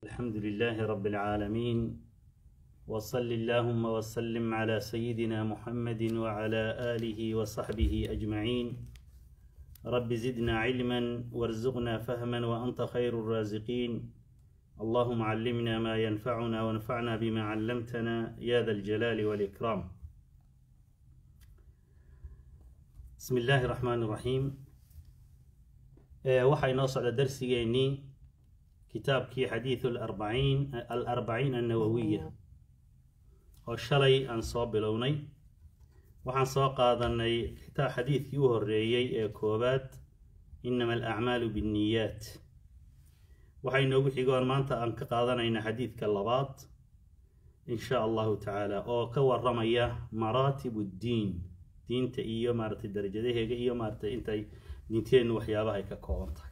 الحمد لله رب العالمين وصل اللهم وسلم على سيدنا محمد وعلى آله وصحبه أجمعين رب زدنا علما وارزقنا فهما وأنت خير الرازقين اللهم علمنا ما ينفعنا وانفعنا بما علمتنا يا ذا الجلال والإكرام بسم الله الرحمن الرحيم waxaa inoo socda darsigeennii kitaabkii xadiidu alarbaciin alarbaciin annawawiya oo shalay aan soo bilownay waxaan soo qaadanay kitaa xadiidkii u horeeyey ee koowaad inama alacmaalu binniyaat waxaa inoogu xigoon maanta aan ka qaadanaynaa xadiidka labaad in sha allahu tacaala oo ka waramaya maraatib ddiin diinta iyo maaratay darajadaheega iyo maaratay intay diinteennu waxyaabaha ay ka kooban tahay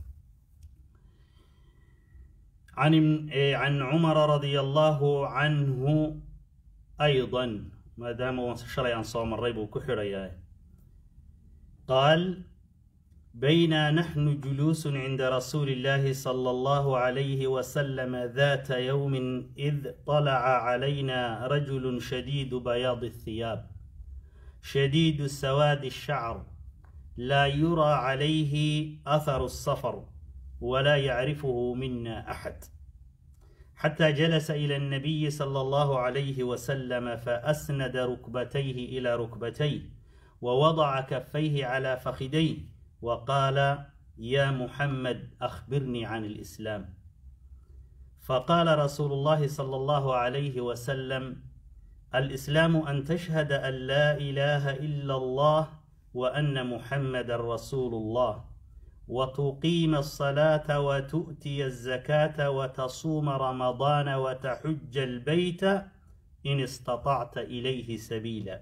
can cumara radia allahu canhu ayضa maadaama shalay aan soo maray buu ku xidhayaa qaal bayna naxnu juluusu cinda rasuuli اllahi salى اllahu عalayhi wasalam data ywmi id طalaca calayna rajulu shadiidu bayaad الhiyaab shadiidu sawaadi الshacr لا يرى عليه أثر السفر ولا يعرفه منا أحد حتى جلس إلى النبي صلى الله عليه وسلم فأسند ركبتيه إلى ركبتيه ووضع كفيه على فخذيه وقال يا محمد أخبرني عن الإسلام فقال رسول الله صلى الله عليه وسلم الإسلام أن تشهد أن لا إله إلا الله وأن محمد رسول الله وتقيم الصلاة وتؤتي الزكاة وتصوم رمضان وتحج البيت إن استطعت إليه سبيلا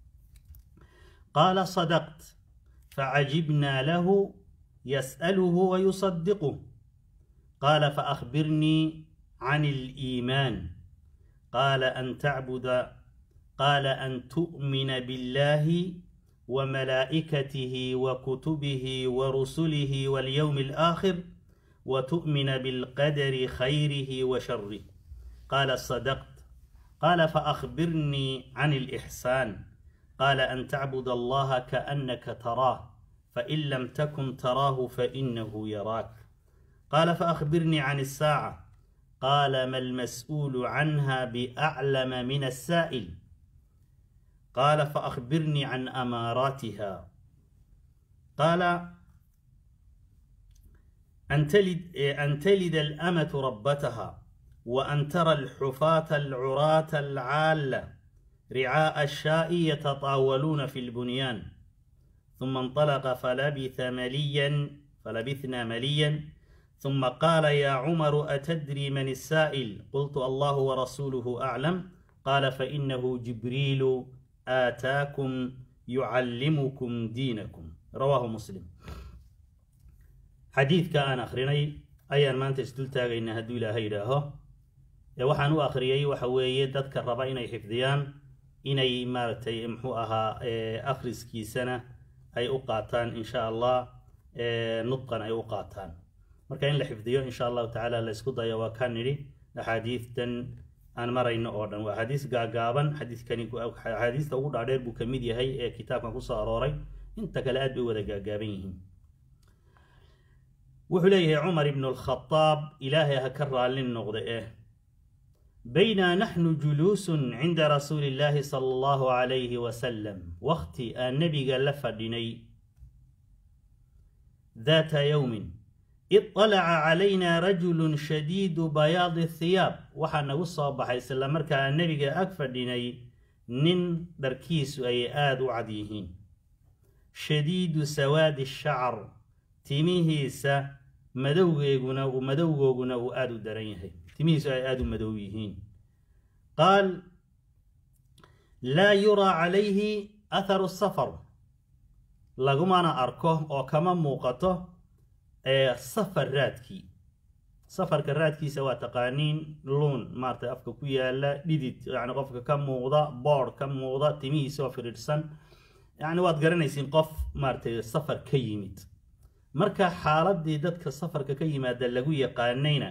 قال صدقت فعجبنا له يسأله ويصدقه قال فأخبرني عن الإيمان قال أن تعبد قال أن تؤمن بالله وملائكته وكتبه ورسله واليوم الآخر وتؤمن بالقدر خيره وشره قال صدقت قال فأخبرني عن الإحسان قال أن تعبد الله كأنك تراه فإن لم تكن تراه فإنه يراك قال فأخبرني عن الساعة قال ما المسؤول عنها بأعلم من السائل قال فأخبرني عن أماراتها قال أن تلد, أن تلد الأمة ربتها وأن ترى الحفاة العراة العالة رعاء الشاء يتطاولون في البنيان ثم انطلق فلبث مليا فلبثنا مليا ثم قال يا عمر أتدري من السائل قلت الله ورسوله أعلم قال فإنه جبريل aataakum yucallimukum diinakum rawaahu muslim xadiidka aan akhrinay ayaan maanta isdul taagaynaa hadduu ilaahay yidhaaho ee waxaan u akhriyey waxa weeye dadka raba inay xifdiyaan inay maaragtay muxuu ahaa akhriskiisana ay u qaataan insha allah nudqan ay u qaataan marka in la xifdiyo insha allahu tacaala la isku dayo waa kaa nidhi axaadiistan aan marayno oo dhan waa axaadiis gaagaaban xadiiskani axaadiista ugu dhaadheer buu ka mid yahay ee kitaabkan kusoo arooray inta kale aad bay wada gaagaaban yihiin wuxuu leeyahay cumar ibnu alkhadaab ilaahay ha ka raallin noqda eh bayna naxnu juluusun cinda rasuuli illaahi sala allahu calayhi wasalam wakhti aan nebiga la fadhinay daata yowmin iطalaca calayna rajulu shadiidu bayaadi hiyaab waxaa nagu soo baxay isla markaa nebiga ag fadhinay nin dharkiisu ay aada u cad yihiin shadiidu sawaadi shacar timihiisa madowgeeguna madowgooguna uu aada u daran yahay timihiisu ay aada u madow yihiin qaal laa yuraa calayhi atharu safar lagumana arko oo kama muuqato safar raadkii safarka raadkiisa waa taqaaniin luun maarata afka ku yaala dhidid yani qofka ka muuqda boodh ka muuqda timihiisa oo firidhsan yani waad garanaysiin qof maaratay safar ka yimid marka xaaladii dadka safarka ka yimaada lagu yaqaanayna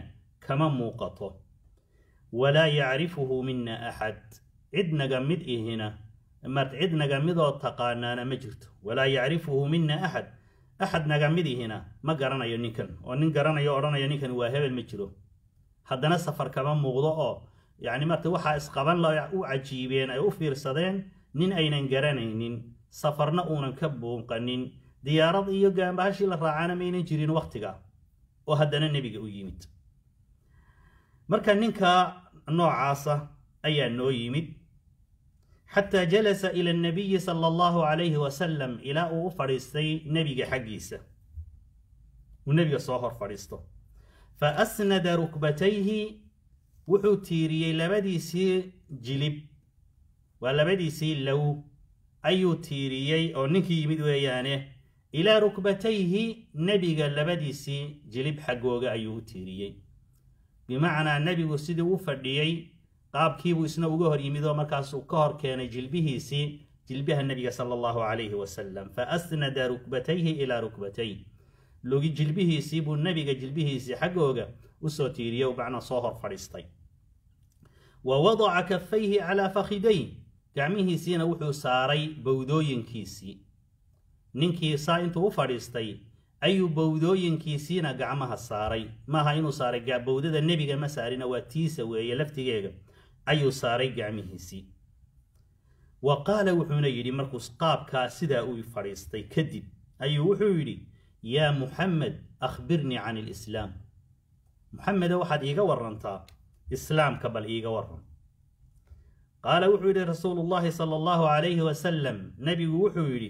kama muuqato walaa yacrifuhu mina axad cid naga mid ihina mart cid naga midoo taqaanaana ma jirto walaa yacrifuhu mina axad axad naga mid ihina ma garanayo ninkan oo nin garanayo odhanayo ninkan waa hebel ma jiro haddana safar kama muuqdo oo yacni marta waxaa isqaban la u cajiibeen ay u fiirsadeen nin aynan garanaynin safarna uunan ka buuqanin diyaarad iyo gaambahashii la raacana maynan jirin wakhtiga oo haddana nebiga u yimid marka ninka noocaasa ayaa noo yimid xataa jalasa ila annabiyi sala allahu calayhi wasalam ilaa uu u fadhiistay nebiga xaggiisa uu nebiga soo hor fadhiisto fa asnada rukbatayhi wuxuu tiiriyey labadiisii jilib waa labadiisii low ayuu tiiriyey oo ninkii yimid weeyaane ilaa rukbatayhi nebiga labadiisii jilib xaggooga ayuu u tiiriyey bimacnaa nebigu sidii u fadhiyey qaabkiibuu isna uga hor yimid oo markaasuu ka hor keenay jilbihiisii jilbaha nebiga sala allahu calayhi wasalam fa asnada rukbatayhi ilaa rukbatay logi jilbihiisii buu nebiga jilbihiisii xaggooga usoo tiiriyey macnaa soo hor fadhiistay wa wadaca kafayhi calaa fakhiday gacmihiisiina wuxuu saaray bowdooyinkiisii ninkii saa intuu u fadhiistay ayuu bowdooyinkiisiina gacmaha saaray maaha inuu saaray bowdada nebiga ma saarina waa tiisa weeye laftigeega ayuu saaray gacmihiisii wa qaala wuxuuna yidhi markuu qaabkaa sidaa uu fadhiistay kadib ayuu wuxuu yidhi yaa muxamed akhbirnii can ilislaam muxameda waxaad iiga warantaa islaamka bal iiga waran qaala wuxuu yidhi rasuulu llahi sala allahu calayhi wasalam nebigu wuxuu yidhi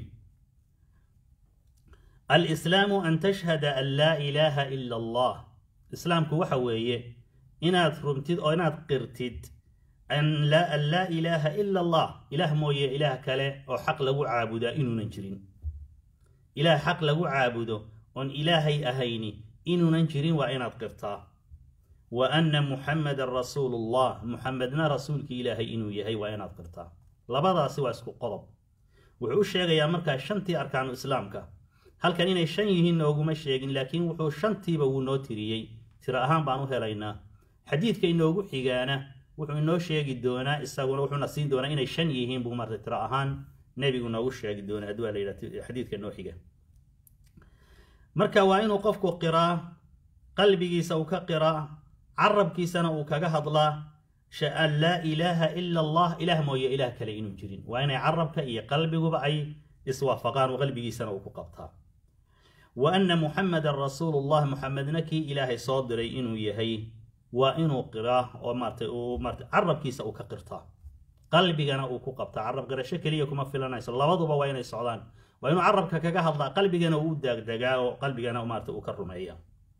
alislaamu an tashhada an laa ilaaha ila allah islaamku waxa weeye inaad rumtid oo inaad qirtid an laa ilaaha ila allah ilaah mooye ilaah kale oo xaq lagu caabudaa inuunan jirin ilaah xaq lagu caabudo oon ilaahay ahayni inuunan jirin waa inaad qirtaa wa anna muxamadan rasuulullah muxamedna rasuulkii ilaahay inuu yahay waa inaad qirtaa labadaasi waa isku qodob wuxuu u sheegayaa markaa shantii arkaanu islaamka halkan inay shan yihiin nooguma sheegin laakiin wuxuu shantiiba wuu noo tiriyey tiro ahaan baan u helaynaa xadiidka inoogu xigaana wuxuu inoo sheegi doonaa isaguna wuxuuna siin doonaa inay shan yihiin buu marta tiro ahaan nebigu noogu sheegi doonaa haddii waa la yidhaha xadiidka noo xiga marka waa inuu qofku qiraa qalbigiisa uu ka qiraa carabkiisana uu kaga hadlaa an laa ilaaha ila allah ilaah mooye ilaah kale inuu jirin waa inay carabka iyo qalbiguba ay iswaafaqaan oo qalbigiisana uu ku qabtaa wa anna muxamadan rasuulullah muxamedna kii ilaahay soo diray inuu yahay waa inuu qiraa oo maartay uu maartay carabkiisa uu ka qirtaa qalbigana uu ku qabtaa carab qirasho keliya kuma filanayso labaduba waa inay socdaan waa inuu carabka kaga hadlaa qalbigana uu u daagdegaa oo qalbigana maarta uu ka rumeeya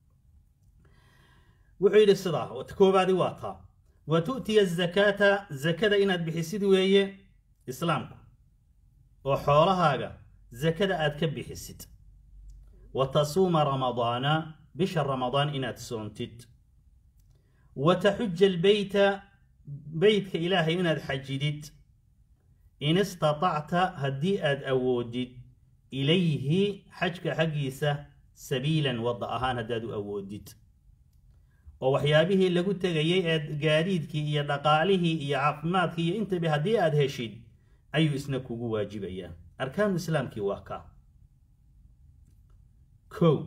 wuxuu yidhi sidaa koobaadi waa taa wa tu'tiya azakaata zakada inaad bixisid weeye islaamku oo xoolahaaga zakada aad ka bixisid wa tasuuma ramadaana bisha ramadaan inaad soontid wa taxuja albeyta beytka ilaahay inaad xajidid in istatacta haddii aad awoodid ilayhi xajka xaggiisa sabiilan wadda ahaan haddaad u awoodid oo waxyaabihii lagu tegayay ee gaadiidkii iyo dhaqaalihii iyo caafimaadkii iyo intaba haddii aad heshid ayuu isna kugu waajibayaa arkaanu islaamkii waa kaa kow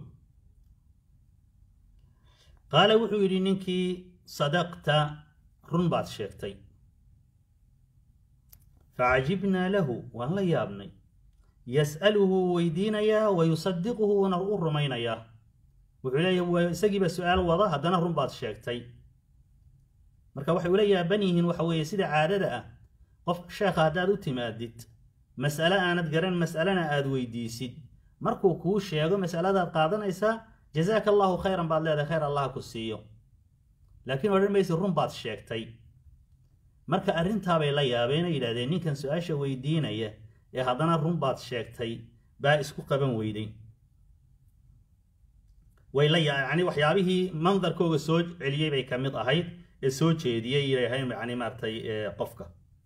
qaala wuxuu yidhi ninkii sadaqta run baad sheegtay facajibnaa lahu waan la yaabnay yas'aluhu wuu weydiinayaa wa yusadiquhu wuuna u rumaynayaa wuxuu leeyahy isagiiba su-aal wada haddana run baad sheegtay marka waxay ula yaaban yihiin waxa weeye sida caadada ah qof sheekha haddaad u timaadid mas'ale aanad garan mas'alena aad weydiisid markuu kuu sheego mas'aladaad qaadanaysaa jazaaka allahu khayran baad leedahay khayr allah ku siiyo laakiin odhan maysi run baad sheegtay marka arrintaabay la yaabeenay yidhahdeen ninkan su-aasha weydiinaya ee haddana run baad sheegtay baa isku qaban weyday way la yani waxyaabihii mandarkooga soo celiyey bay ka mid ahayd ee soo jeediyey yidhaaheen yani maaratay qofka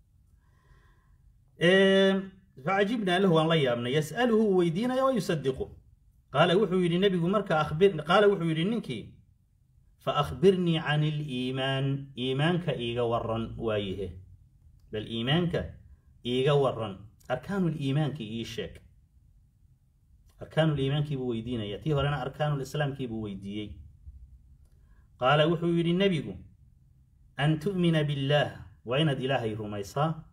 facajibnaa lahu waan la yaabnay yas'aluhu uu weydiinaya wa yusadiqu qaala wuxuu yidhi nebigu marka akhbir qaala wuxuu yidhi ninkii فأخبرني عن الإيمان إيمانك إيغا ورن وايه بل إيمانك إيغا ورن أركان الإيمان كي إيشك أركان الإيمان كي بويدين يأتيه لنا أركان الإسلام كي بويديي قال وحو يري النبي أن تؤمن بالله وإن إلهي رميصا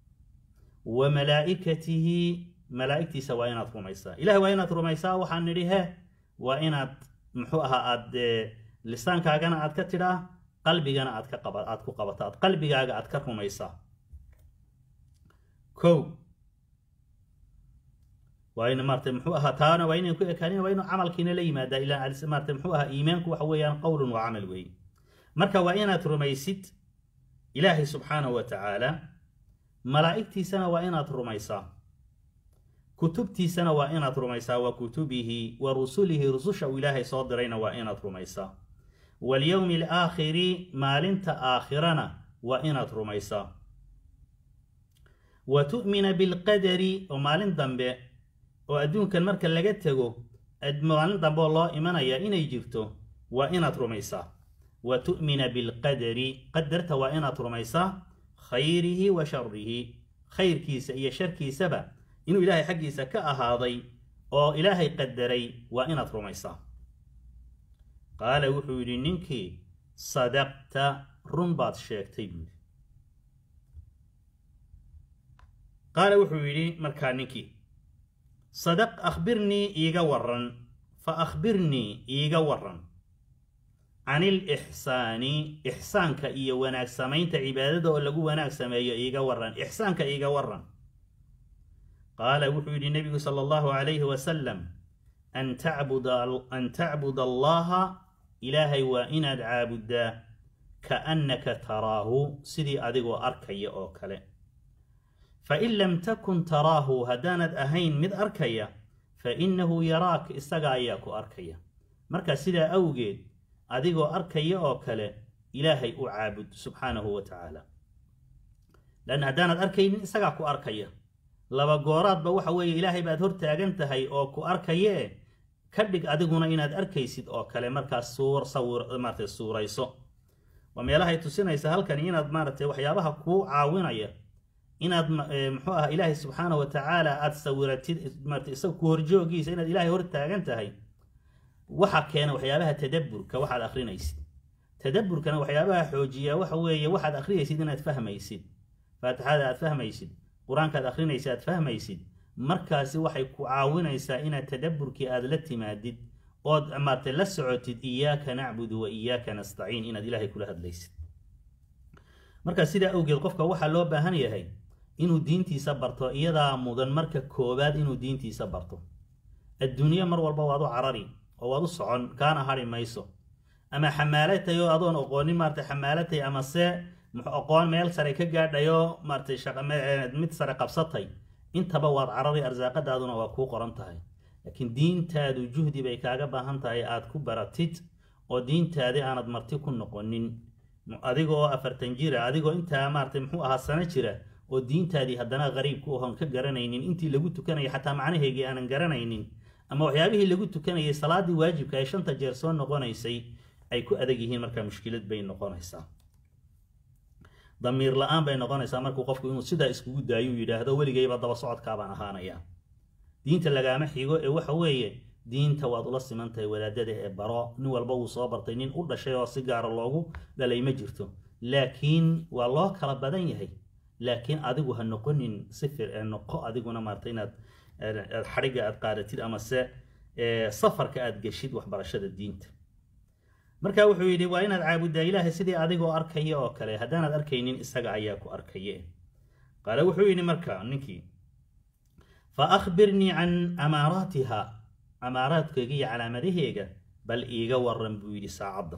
وملائكته ملائكتي سوائنات رميصا إله وإنات رميصا وحان نريها وإنات محوها أد lisaankaaagana aad ka tidhaa qalbigana aad ka qaba aad ku qabato aad qalbigaaga aad ka rumaysaa ko waa in maarata muxuu ahaa taana waa inayn ku ekaanin waa inuu camalkiina la yimaadaa ilaa maarata muxuu ahaa iimaanku waxa weeyaan qowlun waa camal weeye marka waa inaad rumaysid ilaahay subxaanahu wa tacaala malaa'igtiisana waa inaad rumaysaa kutubtiisana waa inaad rumaysaa wa kutubihi wa rusulihi rususha uu ilaahay soo dirayna waa inaad rumaysaa walyowmi alaakhiri maalinta aakhirana waa inaad rumaysaa wa tu'mina bilqadari oo maalin dambe oo adduunkan marka laga tego maalin dambe oo loo imanaya inay jirto waa inaad rumaysaa wa tu'mina bilqadari qadarta waa inaad rumaysaa khayrihi wa sharihi khayrkiisa iyo sharkiisaba inuu ilaahay xaggiisa ka ahaaday oo ilaahay qadaray waa inaad rumaysaa qaala wuxuu yidhi ninkii sadaqta run baad sheegtay buuhi qaala wuxuu yidhi markaa ninkii sadaq akhbirnii iiga waran fa akhbirnii iiga waran can ilixsaani ixsaanka iyo wanaag samaynta cibaadada oo lagu wanaag sameeyo iiga waran ixsaanka iiga waran qaala wuxuu yidhi nebigu sala allahu calayhi wasalam an tacbuda an tacbud allaha ilaahay waa inaad caabuddaa kaannaka taraahu sidii adigoo arkaya oo kale fain lam takun taraahu haddaanad ahayn mid arkaya fa innahu yaraak isaga ayaa ku arkaya marka sidaa awgeed adigoo arkaya oo kale ilaahay u caabud subxaanahu wa tacaala lanna haddaanad arkaynin isagaa ku arkaya laba gooraadba waxa weeye ilaahay baad hor taagan tahay oo ku arkayee ka dhig adiguna inaad arkaysid oo kale markaas suur sawir maarata suurayso waa meelahay tusinaysa halkani inaad maaratay waxyaabaha kuu caawinaya inaad muxuu ah ilaahay subxaana wa tacaala aada sawiratid maarata isaga ku horjoogiisa inaad ilaahay hor taagan tahay waxa keena waxyaabaha tadabburka waxaad akrinaysid tadabburkana waxyaabaha xoojiya waxa weeye waxaad akrinaysid inaad fahmaysid faatixada aad fahmaysid qur-aankaad akrinaysa aad fahmaysid markaasi waxay ku caawinaysaa inaad tadabburkii aad la timaadid ood maartay la socotid iyaaka nacbudu wa iyaaka nastaciin inaad ilaahay kula hadlaysid marka sidaa awgeed qofka waxaa loo baahan yahay inuu diintiisa barto iyadaa mudan marka koowaad inuu diintiisa barto adduunye mar walba waad u carari oo waad u socon kaana hari mayso ama xamaalatay oo adoon oqoonin maarata xamaalatay ama se aqoon meel sare ka gaadhayoo maaratay mid sare qabsatay intaba waad carari arsaaqadaaduna waa kuu qoran tahay laakiin diintaadu juhdi bay kaaga baahan tahay aad ku baratid oo diintaadi aanad marti ku noqonin adigoo afartan jira adigoo intaa maaratay muxuu ahaa sano jira oo diintaadii haddana qariib ku ahon ka garanaynin intii lagu tukanayay xataa macnaheygii aanan garanaynin ama waxyaabihii lagu tukanayay salaadii waajibka ay shanta jeer soo noqonaysay ay ku adag yihiin markaa mushkilad bay noqonaysaa damiir la-aan bay noqonaysaa markuu qofku inuu sidaa iskugu daayuu yidhaahdo weligayba daba socodkaabaan ahaanaya diinta lagaama xigo ee waxa weeye diinta waad ula siman tahay wadaadada ee baro nin walba wuu soo bartay nin u dhashay oo si gaara loogu dhalay ma jirto laakiin waa loo kala badan yahay laakiin adigu ha noqonin sifir ee noqo adiguna maarata inaad xadhigga aad qaadatid ama se safarka aad geshid waxbarashada diinta marka wuxuu yidhi waa inaad caabuddaa ilaahay sidii adigoo arkaya oo kale haddaanaad arkaynin isaga ayaa ku arkaye qaale wuxuu yidhi marka ninkii fa akhbirnii can amaaraatiha amaaraadkayga iyo calaamadaheega bal iiga waran buu yidhi saacadda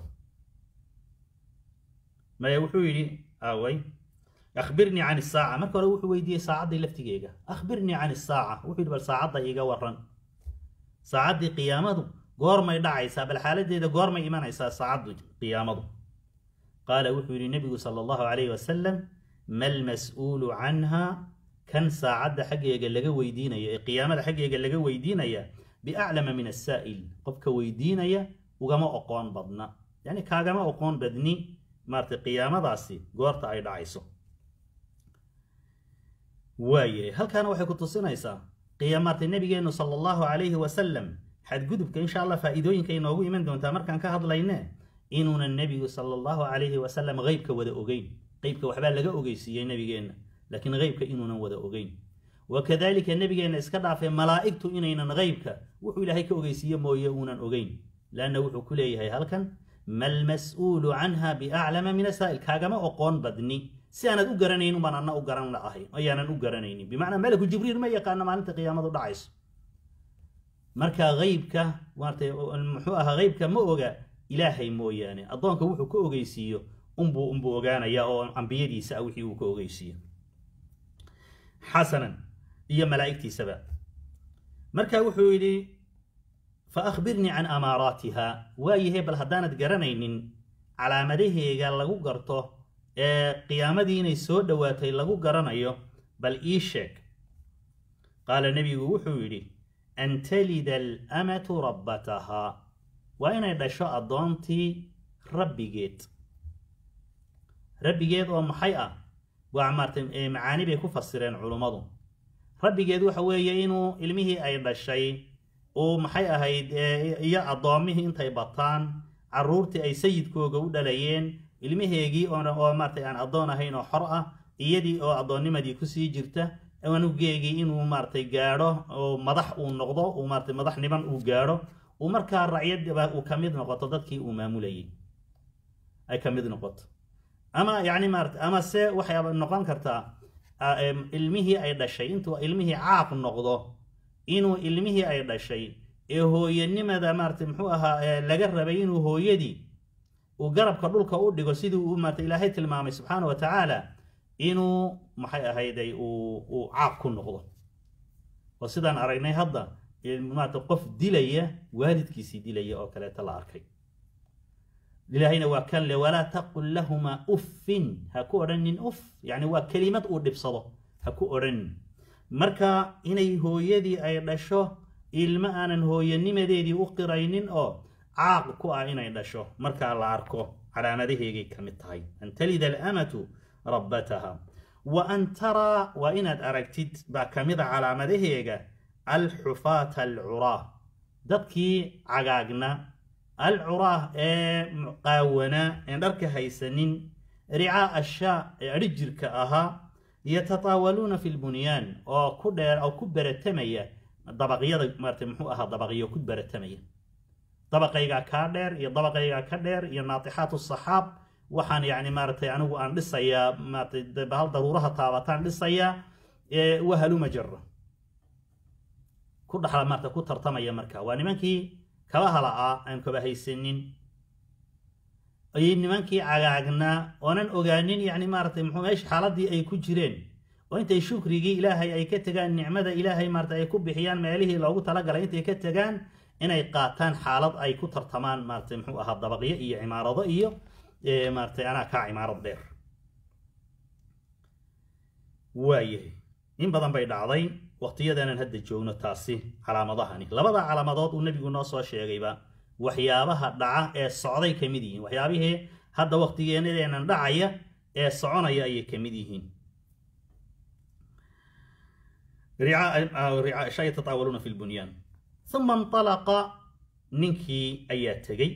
maya wuxuu yidhi away akhbirnii can isaaca marka hore wuxuu weydiiyey saacaddii laftigeega akhbirnii can isaaca wuxuu yidhi bal saacadda iiga waran saacaddii qiyaamadu goormay dhacaysaa bal xaaladeeda goormay imanaysaa saacaddu qiyaamadu qaala wuxuu yidhi nebigu sala allahu calayhi wasalam mal mas-uulu canha kan saacadda xaggeega laga weydiinaya ee qiyaamada xaggeega laga weydiinaya biaclama min asaa'il qofka weydiinaya ugama oqoon badna yani kaagama oqoon badni maaratay qiyaamadaasi goorta ay dhacayso waaye halkaana waxay ku tusinaysaa qiyaamaartay nabigeenu sala allahu calayhi wasalam xadgudubka insha allah faa'iidooyinka inoogu iman doontaa markaan ka hadlayne inuunan nebigu sala allahu calayhi wasalam qeybka wada ogeyn qeybka waxbaa laga ogeysiiyey nebigeenna laakiin qeybka inuunan wada ogeyn wakadalika nebigeenna iska dhaafay malaa'igtu inaynan qeybka wuxuu ilaahay ka ogeysiiye mooye uunan ogeyn leanna wuxuu ku leeyahay halkan malmas-uulu canha biaclama min asaa'il kaagama oqoon badni si aanad u garanaynin baan anna u garan la'ahay ayaanan u garanaynin bimacnaa malaku jibriil ma yaqaano maalinta qiyaamadu dhacayso marka qeybka maartay muxuu ahaa qeybka ma oga ilaahay mooyaane addoonka wuxuu ka ogeysiiyo unbuu unbuu ogaanaya oo ambiyadiisa ah wixii uu ka ogeysiiyo xasanan iyo malaa'igtiisaba marka wuxuu yidhi fa akhbirnii can amaaraatiha waayahe bal haddaanad garanaynin calaamadaheega lagu garto ee qiyaamadii inay soo dhowaatay lagu garanayo bal ii sheeg qaala nebigu wuxuu yidhi an talida alamatu rabbatahaa waa inay dhasho addoontii rabbigeed rabbigeed oo maxay ah waa maartay macaani bay ku fasireen culummadu rabbigeed waxa weeye inuu ilmihii ay dhashay uu maxay ahayd iyo addoommihii intay bataan carruurtii ay sayidkooga u dhalayeen ilmaheegii oo maartay aan addoon ahayn oo xor ah iyadii oo addoonnimadii kusii jirta anugeegii inuu maartay gaadho oo madax uu noqdo uu maartay madaxniman uu gaadho uu markaa racyadba uu ka mid noqoto dadkii uu maamulayay ay ka mid noqoto ama yacni maarata ama se waxay noqon kartaa ilmihii ay dhashay intuu ilmihii caaq noqdo inuu ilmihii ay dhashay ee hooyanimada maaratay muxuu ahaa laga rabay inuu hooyadii uu garabka dhulka u dhigo sidii uu maarata ilaahay tilmaamay subxaana wa tacaala inuu maxay ahayday uu caaq ku noqdo oo sidaan aragnay hadda maarata qof dilaya waalidkiisii dilaya oo kaleeta la arkay ilaahayna waa kan le walaa taqul lahumaa uffin ha ku odhanin uff yani waa kelimad uu dhibsado ha ku odhanin marka inay hooyadii ay dhasho ilmo aanan hooyanimadeedii u qiraynin oo caaq ku ah inay dhasho markaa la arko calaamadaheegay ka mid tahay an talida alamatu rabbataha wa an taraa waa inaad aragtid baa ka mid a calaamadaheega alxufaata alcuraa dadkii cagaagna alcuraah ee qaawanaa een dharka haysanin ricaa ashaa ee adhi jirka ahaa yatataawaluuna fi lbunyaan oo ku dheer oo ku beratamaya dabaqyada maarata muxuu ahaa dabaqyo ku beratamaya dabaqaygaa kaa dheer iyo dabaqaygaa ka dheer iyo naatixaatu saxaab waxaan yacni maaratay anigu aan dhisayaa maaratay bahal daruuraha taabataan dhisayaa wahaluma jara ku dhaxla maarata ku tartamaya marka waa nimankii kaba hala'aa aan kaba haysanin ayay nimankii cagaagnaa oonan ogaanin yacni maaratay muxuu meesha xaaladii ay ku jireen oo intay shukrigii ilaahay ay ka tegaan nicmada ilaahay maarata ay ku bixiyaan meelihii loogu talagalay intay ka tegaan inay qaataan xaalad ay ku tartamaan maaratay muxuu ahaa dabaqyo iyo cimaarado iyo maaratay anaa kaa cimaarad dheer waayahay in badan bay dhacday waqtiyadaanan hadda joogno taasi calaamadahani labada calaamadood uu nebigu noo soo sheegayba waxyaabaha dhaca ee socday ka mid yihiin waxyaabihii hadda waqtigeenadeenan dhacaya ee soconaya ayay ka mid yihiin yatataawaluuna fi lbunyaan uma inطalaqa ninkii ayaa tegey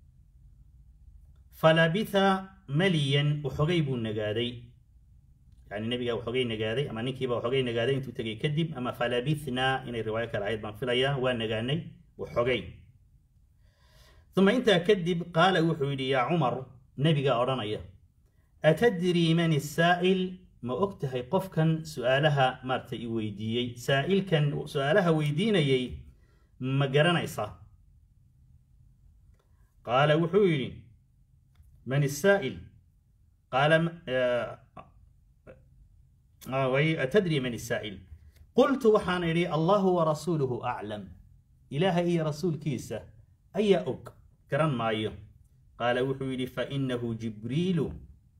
falabitha maliyan waxogay buu nagaaday yani nebigaa waxogay nagaaday ama ninkiiba waxogay nagaaday intuu tegey kadib ama falabithnaa inay riwaayo kale ahayd baan filayaa waa nagaanay waxogay uma intaa kadib qaala wuxuu yidhi yaa cumar nebigaa odhanaya atadrii man isaa'il ma og tahay qofkan su-aalaha maarata i weydiiyey saa'ilkan su-aalaha weydiinayay ma garanaysaa qaala wuxuu yidhi man isaa'il qaala atadri man isaa'il qultu waxaan idhi allahu warasuuluhu aclam ilaaha iyo rasuulkiisa ayaa og garan maayo qaala wuxuu yidhi fainahu jibriilu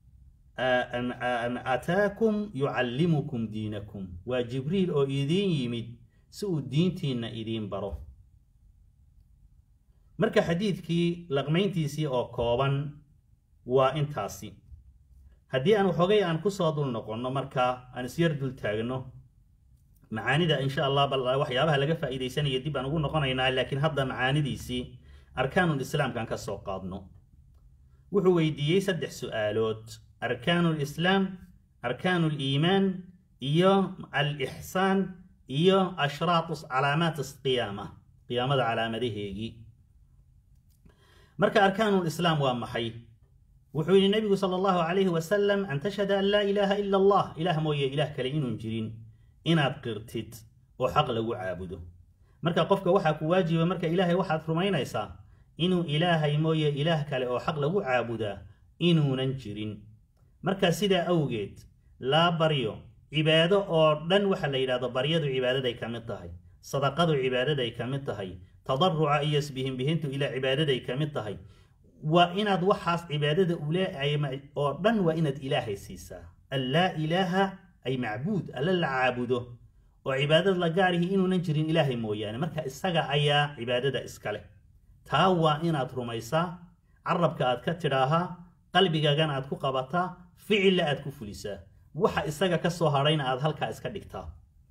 ataakum yucallimukum diinakum waa jibriil oo idiin yimid si uu diintiinna idiin baro marka xadiidkii laqmayntiisii oo kooban waa intaasi haddii aan waxoogay aan kusoo dul noqonno markaa aan isyar dul taagno macaanida insha allah bal waxyaabaha laga faa'iidaysanaya dib aan ugu noqonaynaa laakiin hadda macaanidiisii arkaanul islaamkaan ka soo qaadno wuxuu weydiiyey saddex su'aalood arkaanu lislaam arkaanu liimaan iyo alixsaan iyo ashraatu calaamaat qiyaama qiyaamada calaamadaheegii marka arkaanu lislaam waa maxay wuxuu yidhi nebigu sala allahu calayhi wasalam an tashhada an laa ilaaha ila allah ilaah mooye ilaah kale inuun jirin inaad qirtid oo xaq lagu caabudo marka qofka waxaa ku waajiba marka ilaahay waxaad rumaynaysaa inuu ilaahay mooye ilaah kale oo xaq lagu caabudaa inuunan jirin marka sidaa awgeed laa baryo cibaado oo dhan waxa la yidhahdo baryadu cibaadaday ka mid tahay sadaqadu cibaadaday ka mid tahay tadaruca iyo isbihinbihintu ilaa cibaadaday ka mid tahay waa inaad waxaas cibaadada uleeay oo dhan waa inaad ilaahay siisaa an laa ilaaha ay macbuud alla la caabudo oo cibaadad la gaarihi inuunan jirin ilaahay mooyaane marka isaga ayaa cibaadada iska leh taa waa inaad rumaysaa carabka aad ka tidhaahaa qalbigagana aad ku qabataa ficilla aad ku fulisaa waxa isaga ka soo hadhayna aad halkaa iska dhigtaa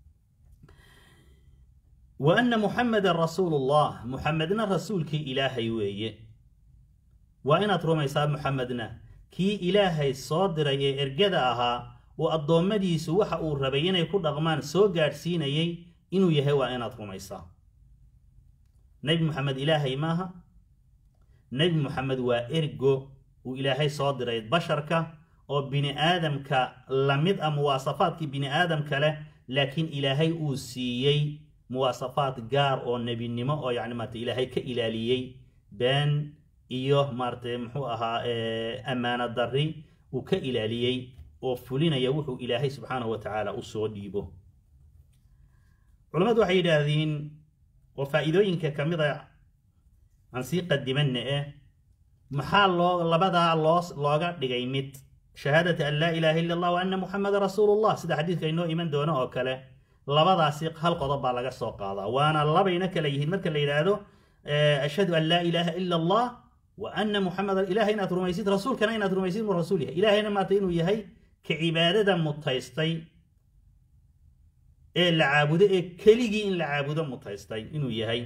wa anna muxamedan rasuulullah muxamedna rasuulkii ilaahay weeye waa inaad rumaysaa muxamedna kii ilaahay soo diray ee ergada ahaa oo addoommadiisu waxa uu rabay inay ku dhaqmaan soo gaadhsiinayay inuu yahay waa inaad rumaysaa nebi moxamed ilaahay maaha nebi moxamed waa ergo uu ilaahay soo diray basharka oo bini aadamka la mid ah muwaasafaadkii bini aadamka leh laakiin ilaahay uu siiyey muwaasafaad gaar oo nebinimo oo yacni maarata ilaahay ka ilaaliyey been iyo maaratay muxuu ahaa ammaano darri uu ka ilaaliyey oo fulinaya wuxuu ilaahay subxaanahu wa tacaala u soo dhiibo culammadu waxay yidhaahdeen oo faa'iidooyinka ka mid a aan sii qadimanna eh maxaa loo labadaa loo looga dhigay mid shahaadata an laa ilaaha illa allah wa anna muxameda rasuulullah sida xadiidka inoo iman doono oo kale labadaasi hal qodob baa laga soo qaadaa waana labayna kala yihiin marka la yidhaahdo ashhadu an laa ilaaha ila allah wa anna muxameda ilahay inaad rumaysid rasuulkana inaad rumaysid inuu rasuul yahay ilahayna maarta inuu yahay ka cibaadada mutaystay ee la caabudo ee keligii in la caabudo mutaystay inuu yahay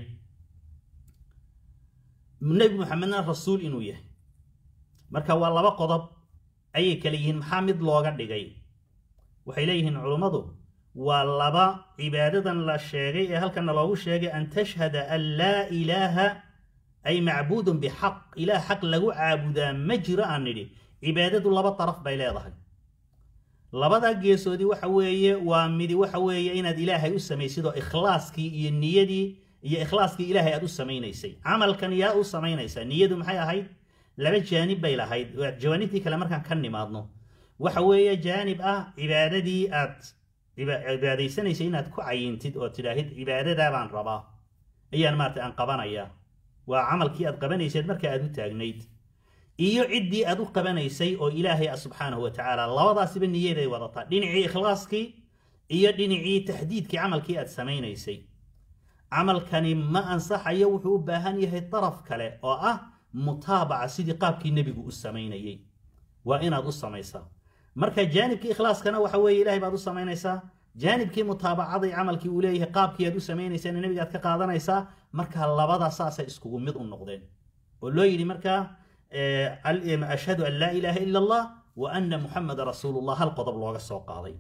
nebi muxamedna rasuul inuu yahay marka waa laba qodob ayay kala yihiin maxaa mid looga dhigay waxay leeyihiin culummadu waa laba cibaadadan la sheegay ee halkana loogu sheegay an tashhada an laa ilaaha ay macbuudun bixaq ilaah xaq lagu caabudaa ma jiro aan nidhi cibaadadu laba daraf bay leedahay labadaa geesoodii waxa weeye waa midi waxa weeye inaad ilaahay u samaysid oo ikhlaaskii iyo niyadii iyo ikhlaaskii ilaahay aad u samaynaysay camalkan yaa u samaynaysaa niyadu maxay ahayd laba jaanib bay lahayd jawaanibtii kale markaan ka nimaadno waxa weeye jaanib ah cibaadadii aad cibaadaysanaysay inaad ku cayintid oo tidhaahid cibaadadaa baan rabaa ayaan maarata aan qabanayaa waa camalkii aad qabanaysad marka aad u taagnayd iyo ciddii aad u qabanaysay oo ilaahay ah subxaanahu wa tacaala labadaasiba niyaday wadataa dhinacii ikhlaaskii iyo dhinacii taxdiidkii camalkii aad samaynaysay camalkani ma ansaxayo wuxuu u baahan yahay daraf kale oo ah mutaabaca sidii qaabkii nebigu u samaynayey waa inaad u samaysaa marka jaanibkii ikhlaaskana waxa weeye ilahay baad u samaynaysaa jaanibkii mutaabacaday camalkii uu leeyahay qaabkii aad u samaynaysaan nebiga aad ka qaadanaysaa marka labada saasay iskugu mid u noqdeen oo loo yidhi markaa ashhadu an laa ilaaha ila allah wa anna muxameda rasuulullah hal qodob looga soo qaaday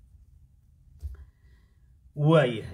waayahay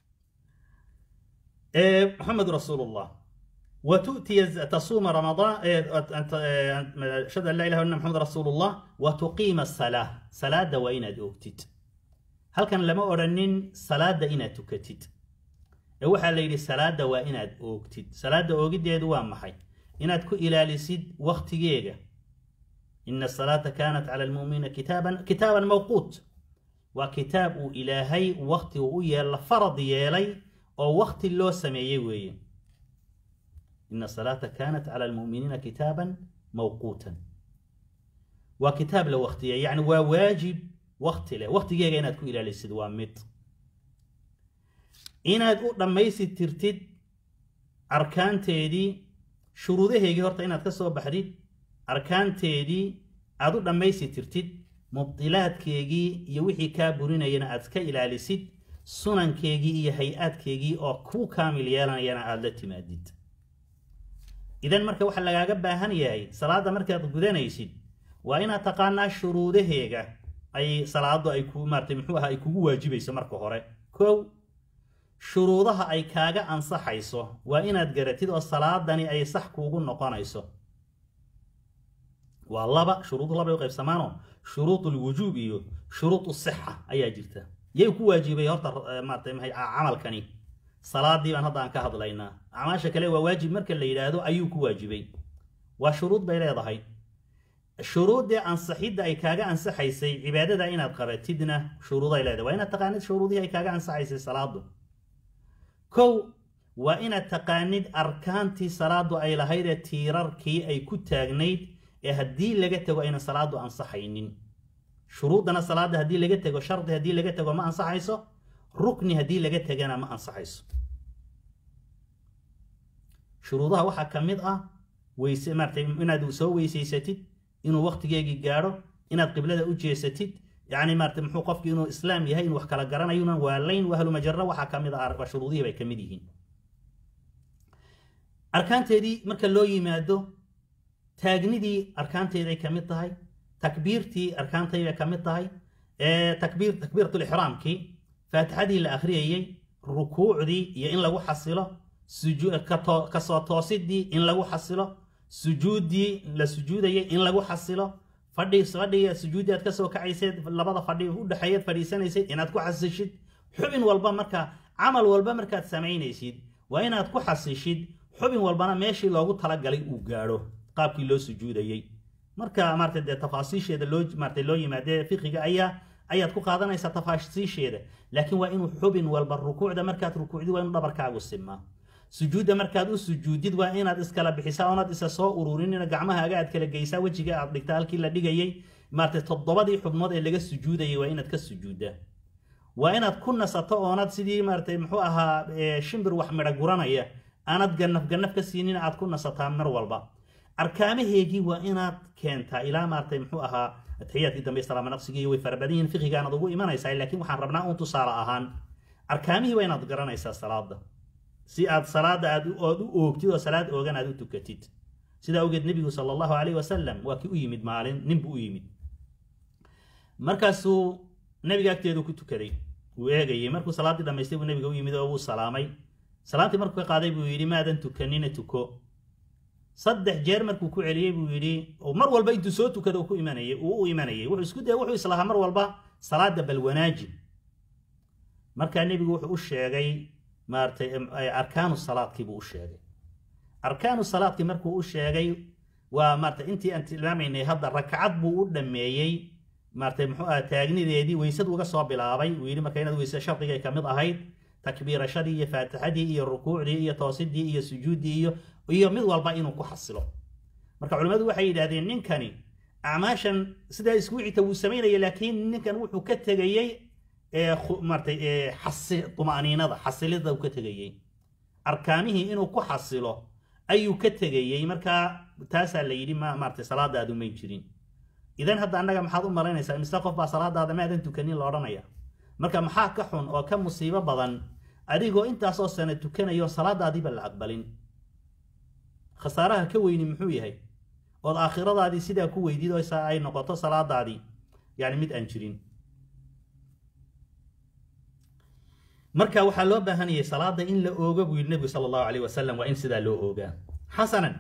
محمد رسول الله وتؤتي تصوم رمضان أشهد أن لا إله إلا محمد رسول الله وتقيم الصلاة صلاة وإن أوكتت هل كان لما أرنين صلاة إن تكتت waxa la yidhi salaada waa inaad oogtid salaada oogiddeedu waa maxay inaad ku ilaalisid waktigeega ina asalaata kaanat cala almu'miniina kitaaban kitaaban mawquut waa kitaab uu ilaahay wakti uu u yeela farad yeelay oo wakti loo sameeyey weeye ina asalaata kaanat cala almu'miniina kitaaban mawquutan waa kitaab la waktiyey yacni waa waajib wakti leh waktigeega inaad ku ilaalisid waa mid inaad u dhammaystirtid arkaanteedii shuruudaheygii horta inaad ka soo baxdid arkaanteedii aad u dhammaystirtid mubdilaadkeegii iyo wixii kaa burinayana aad ka ilaalisid sunankeegii iyo hay-aadkeegii oo kuu kaamil yeelanayana aada la timaadid idan marka waxaa lagaaga baahan yahay salaadda markaad gudanaysid waa inaad taqaanaa shuruudaheega ay salaadu ay ku maaratay muxuu aha ay kugu waajibayso marka hore kow shuruudaha ay kaaga ansaxayso waa inaad garatid oo salaadani ay sax kuugu noqonayso waa laba shuruudu labay u qaybsamaano shuruud lwujuub iyo shuruud sixa ayaa jirta yay ku waajibay horta maarata mahay camalkani salaadii baan hadda aan ka hadlaynaa acmaasha kale waa waajib marka la yidhaahdo ayuu ku waajibay waa shuruud bay leedahay shuruuddii ansaxidda ay kaaga ansaxaysay cibaadada inaad qabatidna shuruuday leedahay waa inaad taqaanid shuruudihii ay kaaga ansaxaysay salaadu kow waa inaad taqaanid arkaantii salaadu ay lahayd ee tiirarkii ay ku taagnayd ee haddii laga tego aynan salaadu ansaxaynin shuruuddana salaadda haddii laga tego shardi haddii laga tego ma ansaxayso rukni haddii laga tegana ma ansaxayso shuruudaha waxaa ka mid ah weyse maaratay inaad soo weysaysatid inuu waktigeegii gaadho inaad qiblada u jeesatid yacni maarata muxuu qofki inuu islaam yahay inuu wax kala garanayunan waalayn wahlumajaro waxaa ka mid ah shuruudihii bay ka mid yihiin arkaanteedii marka loo yimaado taagnidii arkaanteeday ka mid tahay takbiirtii arkaantayday ka mid tahay takbiir takbiiratulixraamkii faatixadii la akhriyayey rukuucdii iyo in lagu xasilo kasoo toosidii in lagu xasilo sujuuddii la sujuudayay in lagu xasilo fadhi fadhiga sujuuddii aad kasoo kacaysed labada fadhi udhexeeyaad fadhiisanaysad inaad ku xasishid xubin walba markaa camal walba markaad samaynaysid waa inaad ku xasishid xubin walbana meeshii loogu talagalay uu gaadho qaabkii loo sujuudayey marka maarata dee tafaasiisheeda loo maarata loo yimaadee fiqiga ayaa ayaad ku qaadanaysaa tafaasiisheeda laakiin waa inuu xubin walba rukuucda markaad rukuucdid waa inuu dhabarkaagu simaa sujuudda markaad u sujuudid waa inaad iskala bixisaa oonaad isa soo ururinina gacmahaaga aad kala geysaa wejiga aad dhigtaa halkii la dhigayey maarata toddobadii xubnood ee laga sujuudayay waa inaad ka sujuuddaa waa inaad ku nasato oonaad sidii maaratay muxuu ahaa shimbir wax midha guranaya aanad ganaf ganaf ka siinin aad ku nasataa mar walba arkaamaheegii waa inaad keentaa ilaa maaratay muxuu ahaa taxiyaadkii dambe salaama naqsigii way farabadan yihiin fiqigaanad ugu imanaysaa laakiin waxaan rabnaa uun tusaale ahaan arkaamihii waa inaad garanaysaa salaada si aad salaada aad ood u oogtid oo salaad oogan aad u tukatid sidaa awgeed nebigu sala allahu calayh wasalam waa kii u yimid maalin ninbuu u yimid markaasuu nebiga agteedu ku tukaday wuu eegayey markuu salaaddii dhamaystay buu nebiga u yimid oo wuu salaamay salaamtii markuu ka qaaday buu yidhi maadan tukanina tuko saddex jeer markuu ku celiyey buu yidhi mar walba intuu soo tukada ku imanayay uu u imanayay wuxuu isku daya wuxuu islahaa mar walba salaada bal wanaaji markaa nebigu wuxuu u sheegay maaratay arkaanu salaadkii buu u sheegay arkaanu salaadkii markuu u sheegay waa maarata intii aan tilmaamaynay hadda rakcad buu u dhammeeyey maaratay muxuu aha taagnideedii weysadu uga soo bilaabay uu yidhi marka inaad weyse shardigay ka mid ahayd takbiirashadii iyo faatixadii iyo rukuucdii iyo toosidii iyo sujuuddii iyo iyo mid walba inuu ku xasilo marka culimmadu waxay yidhahdeen ninkani acmaashan sidaa isku wixita wuu samaynaya laakiin ninkan wuxuu ka tegayey maratay tuma'niinada xasilida uu ka tegayey arkaamihii inuu ku xasilo ayuu ka tegayey markaa taasaa la yidhi maratay salaadaadu may jirin idan hadda annaga maxaad u malaynaysaa mise qof baa salaadaada maadan tukanin la odhanaya marka maxaa ka xun oo ka musiibo badan adigoo intaasoo sana tukanayo salaadaadiiba la aqbalin khasaaraha ka weyni muxuu yahay ood aakhiradaadii sidaa ku weydid oo ay noqoto salaadaadii yani mid aan jirin marka waxaa loo baahanayay salaada in la oogo buu yidhi nebigu sala allahu calayh wasalam waa in sidaa loo oogaa xasanan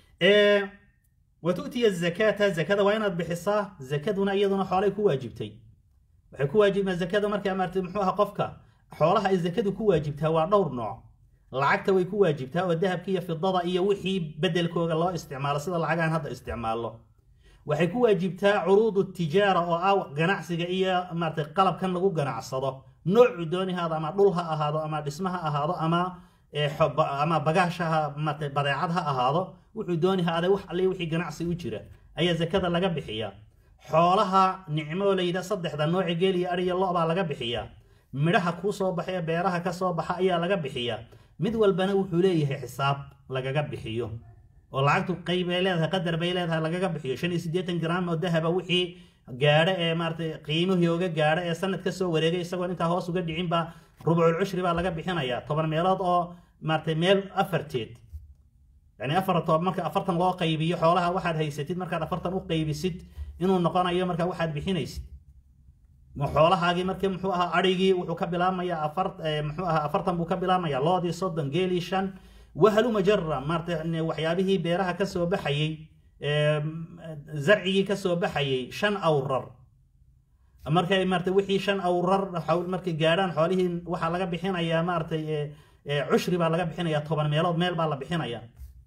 wa tu'tiya zakaata zakada waa inaad bixisaa zakaduna iyaduna xoolay ku waajibtay waxay ku waajibtaa zakada markaa maartay muxuu aha qofka xoolaha ay zakadu ku waajibtaa waa dhowr nooc lacagta way ku waajibtaa oo dahabka iyo fidada iyo wixii bedelkooga loo isticmaalo sida lacagaan hadda isticmaallo waxay ku waajibtaa curuudu tijaara oo ah ganacsiga iyo maartay qalabkan lagu ganacsado noocu dooni haado ama dhul ha ahaado ama dhisma ha ahaado ama ama bagaash ha maartay badeecad ha ahaado wuxuu dooni haade wax alle wixii ganacsi u jira ayaa zakada laga bixiyaa xoolaha nicmoo layidha saddexda nooci geel iyo ariyo lo baa laga bixiyaa midhaha kuu soo baxa ee beeraha ka soo baxa ayaa laga bixiyaa mid walbana wuxuu leeyahay xisaab lagaga bixiyo oo lacagtu qayb bay leedahay qadar bay leedahay lagaga bixiyo shan iyo siddeetan gram oo dahaba wixii gaadho ee maaratay qiimihii oga gaadho ee sanad ka soo wareegay isagoon intaa hoos uga dhicin baa rubcul cushri baa laga bixinayaa toban meelood oo maaratay meel afarteed yani afar toban marka afartan loo qaybiyo xoolaha waxaad haysatid markaad afartan u qaybisid inuu noqonayo marka waxaad bixinaysid xoolahaagii markii muxuu ahaa adhigii wuxuu ka bilaabmayaa afar muxuu ahaa afartan buu ka bilaabmayaa loodii soddon geelii shan wahaluma jara maarata waxyaabihii beeraha ka soo baxayey zarcigii ka soo baxayey shan awrar markay maarata wixii shan awrar markay gaadhaan xoolihii waxaa laga bixinayaa maaratay cushri baa laga bixinayaa toban meelood meel baa la bixinayaa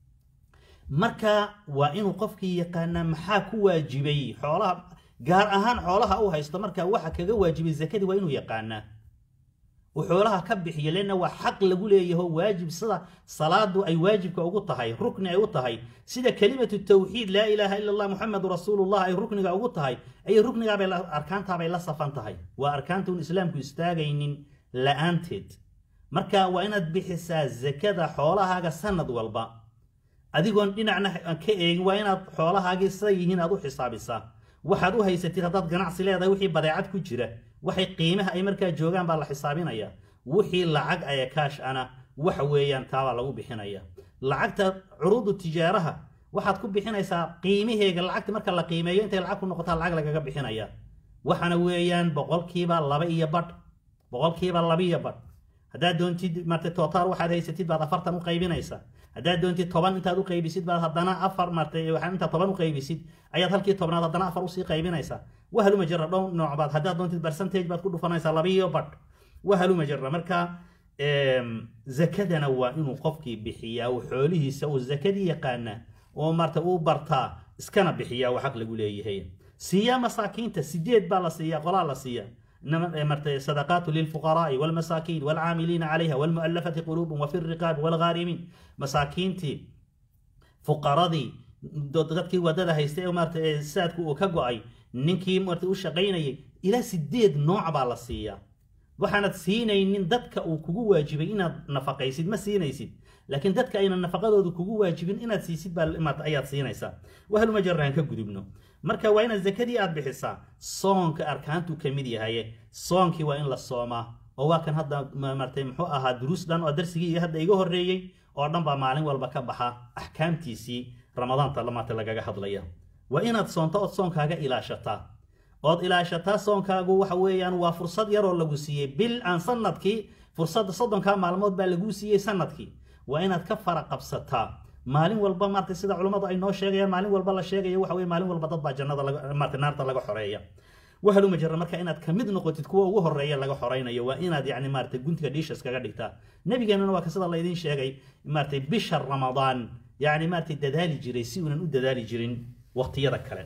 marka waa inuu qofkii yaqaanaa maxaa ku waajibay xoolaha gaar ahaan xoolaha uu haysto marka waxa kaga waajibay zakadii waa inuu yaqaanaa uu xoolaha ka bixiyo leanna waa xaq lagu leeyaho waajib sida salaadu ay waajibka ugu tahay rukni ay u tahay sida kelimatu tawxiid laa ilaaha ila allah muxamedu rasuulullah ay rukniga ugu tahay ayay ruknigaabay arkaantaabay la safan tahay waa arkaanta un islaamku istaagaynin la-aanteed marka waa inaad bixisaa zakada xoolahaaga sanad walba adigoon dhinacna ka eegin waa inaad xoolahaagii siday yihiin aad u xisaabisaa waxaad u haysatid haddaad ganacsi leedahay wixii badeecad ku jira waxay qiimaha ay markaa joogaan baa la xisaabinaya wixii lacag aya kaash ana waxa weeyaan taabaa lagu bixinaya lacagta curuudu tijaaraha waxaad ku bixinaysaa qiimaheega lacagta marka la qiimeeyo intay lacag ku noqotaa lacag lagaga bixinaya waxaana weeyaan boqolkiiba laba iyo badh boqolkiiba laba iyo badh haddaad doontid marta tootaal waxaad haysatid baad afartan u qaybinaysaa haddaad doontid toban intaad u qaybisid baad haddana afar martay waxaa intaad toban u qaybisid ayaad halkii tobnaad haddana afar usii qaybinaysaa wahaluma jara dhow nooc baad haddaad doontid percentage baad ku dhufanaysaa laba iyo badh wahaluma jara marka zakadana waa inuu qofkii bixiyaa uu xoolihiisa uu zakadii yaqaana oo marta uu bartaa iskana bixiyaa uu xaq lagu leeyahay siiyaa masaakiinta sideed baa la siiyaa qolaa la siiyaa مرت صدقات للفقراء والمساكين والعاملين عليها والمؤلفة قلوبهم وفي الرقاب والغارمين مساكين تي فقراء dadkii wadada haystay oo maarta saadku uu ka go'ay ninkii maarta u shaqaynayay ilaa sideed nooc baa la siiyaa waxaanad siinaynin dadka uu kugu waajibay inaad nafaqaysid ma siinaysid laakiin dadka ayna nafaqadoodu kugu waajibin inaad siisid baa maarta ayaad siinaysaa wahaluma jaraan ka gudubno marka waa inaad zakadii aad bixisaa soonka arkaantu ka mid yahaye soonkii waa in la soomaa oo waa kan hadda maartay muxuu ahaa duruus dhan oo darsigii iyo hadda iga horreeyey oo dhan baa maalin walba ka baxa axkaamtiisii ramadaanta maarta lagaga hadlaya waa inaad soonto ood soonkaaga ilaashataa ood ilaashataa soonkaagu waxa weeyaan waa fursad yaroo lagu siiyey bil aan sanadkii fursadda soddonkaa maalmood baa laguu siiyey sanadkii waa inaad ka fara qabsataa maalin walba maarta sida culummadu ay noo sheegayaan maalin walba la sheegayo waxa weye maalin walba dad baa jannada maarta naarta laga xoreeya wahaluma jara marka inaad kamid noqotid kuwa ugu horeeya laga xoreynayo waa inaad yani maarata guntiga dhiishas kaga dhigtaa nabigeenuna waa ka sida laydin sheegay maarata bisha ramadaan yani maarata dadaali jiray si uunan u dadaali jirin waqtiyada kale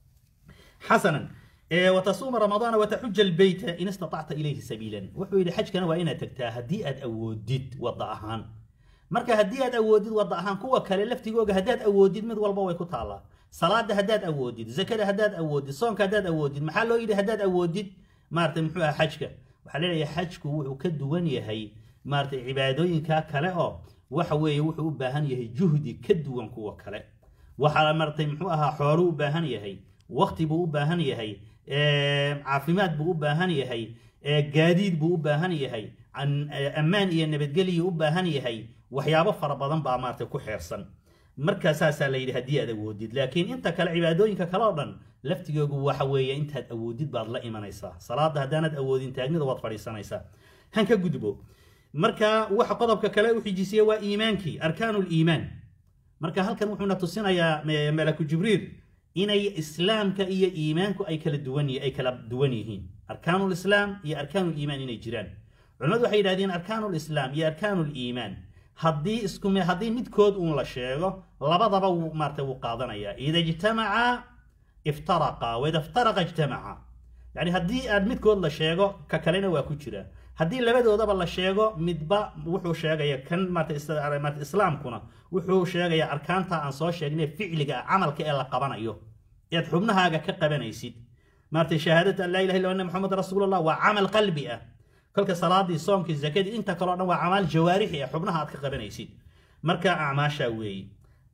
xasanan وتصوم رمضان وتحج البيت إن استطعت إليه سبيلا وحو إلى حج كان وإنا تكتا هدي أد أودد وضعهان marka haddii aad awoodid wada ahaan kuwa kale laftigooga haddaad awoodid mid walba way ku taallaa salaada haddaad awoodid zakada haddaad awoodid soonka haddaad awoodid maxaa loo yidhi haddaad awoodid maarata muxuu aha xajka waxaa leeyahay xajku wuxuu ka duwan yahay maarata cibaadooyinka kale oo waxa weeye wuxuu u baahan yahay juhdi ka duwan kuwa kale waxaa maarata muxuu ahaa xoolu u baahan yahay waqti buu u baahan yahay caafimaad buu u baahan yahay gaadiid buu u baahan yahay ammaan iyo nabadgelyu u baahan yahay waxyaabo fara badan baa maarata ku xeersan markaa saasaa la yidhi haddii aad awoodid laakiin inta kale cibaadooyinka kale oo dhan laftigoogu waxa weeye intaad awoodid baad la imanaysaa salaada haddaanad awoodin taagnida waad fadhiisanaysaa han ka gudbo marka waxa qodobka kale u xijisiye waa iimaankii arkaanu liimaan marka halkan wuxuuna tusinayaa malaku jibriil inay islaamka iyo iimaanku ay kala duwan ay kala duwan yihiin arkaanu lislaam iyo arkaanu liimaan inay jiraan culimadu waxay yidhahdeen arkaanu lislaam iyo arkaanu liimaan haddii isku haddii midkood uun la sheego labadaba wuu maarata wuu qaadanayaa ida ijtamaca iftaraqa waida iftaraqa ijtamaca yani haddii aad midkood la sheego ka kalena waa ku jira haddii labadoodaba la sheego midba wuxuu sheegaya kan maarata islaamkuna wuxuu sheegaya arkaanta aan soo sheegnay ficliga camalka ee la qabanayo ead xubnahaaga ka qabanaysid maarata shahaadatu an laa ilaha illa anna muxamed rasuulullah waa camal qalbi ah kolka salaadii soomkii zakadii inta kaleo dhan waa camaal jawaarixi ah xubnaha aad ka qabanaysid marka acmaashaa weeye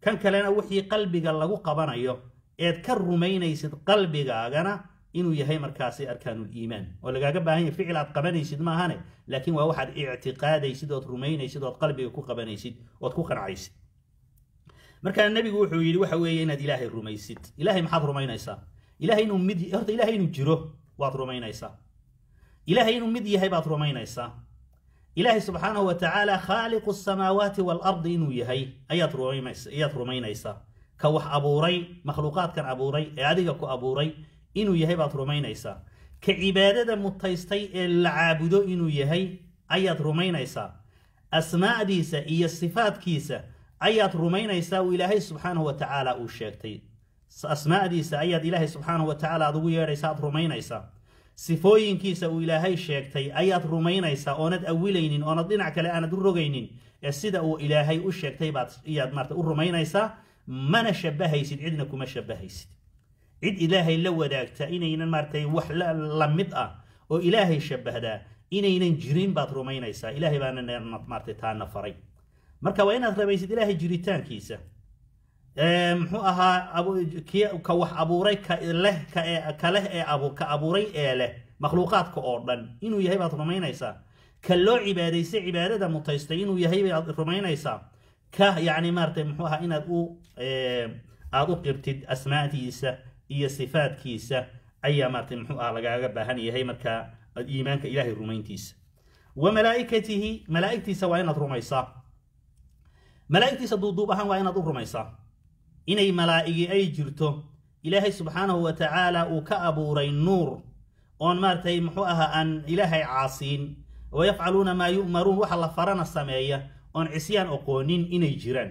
kan kalena wixii qalbiga lagu qabanayo eed ka rumaynaysid qalbigaagana inuu yahay markaasi arkaanuliimaan oo lagaaga baahan yahay ficil aad qabanaysid maahane laakiin waa waxaad ictiqaadaysid ood rumaynaysid ood qalbiga ku qabanaysid ood ku qancaysid markaa nebigu wuxuu yidhi waxa weeye inaad ilaahay rumaysid ilaahay maxaad rumaynaysaa ilaahay inuu mid horta ilaahay inuu jiro waad rumaynaysaa ilaahay inuu mid yahay baad rumaynaysaa ilaahay subxaanahu wa tacaala khaaliqu samaawaati waalardi inuu yahay ayaad rumaynaysa ayaad rumaynaysaa ka wax abuuray makhluuqaadkan abuuray ee adiga ku abuuray inuu yahay baad rumaynaysaa ka cibaadada mutaystay ee la caabudo inuu yahay ayaad rumaynaysaa asmaa'diisa iyo sifaadkiisa ayaad rumaynaysaa uu ilaahay subxaanahu wa tacaala uu sheegtay asmaa'diisa ayaad ilaahay subxaanahu wa tacaala aad ugu yeedhaysa aad rumaynaysaa sifooyinkiisa uu ilaahay sheegtay ayaad rumaynaysaa oonad awilaynin oonad dhinac kale aanad u rogaynin ee sida uu ilaahay u sheegtay baad iyaad maarata u rumaynaysaa mana shabahaysid cidna kuma shabahaysid cid ilaahay la wadaagta inaynan maaratay wax la mid ah oo ilaahay shabahdaa inaynan jirin baad rumaynaysaa ilaahay baana maaratay taana faray marka waa inaad rabaysid ilaahay jiritaankiisa muxuu ahaa ka wax abuuray kaleh ka leh ee ka abuuray ee leh makhluuqaadka oo dhan inuu yahay baad rumaynaysaa ka loo cibaadaystay cibaadada mutaystay inuu yahay baad rumaynaysaa ka yacni maaratay muxuu ahaa inaad u aad u qirtid asmaadiisa iyo sifaadkiisa ayaa maaratay muxuu ahaa lagaaga baahan yahay markaa iimaanka ilaahay rumayntiisa wa malaa'ikatihi malaa'igtiisa waa inaad rumaysaa malaa'igtiisa duuduub ahaan waa inaad u rumaysaa inay malaa'igi ay jirto ilaahay subxaanahu wa tacaala uu ka abuuray nuur oon maaratay muxuu ahaa aan ilaahay caasiin wa yafcaluuna maa yu'maruun waxa la farana sameeya oon cisyaan oqoonin inay jiraan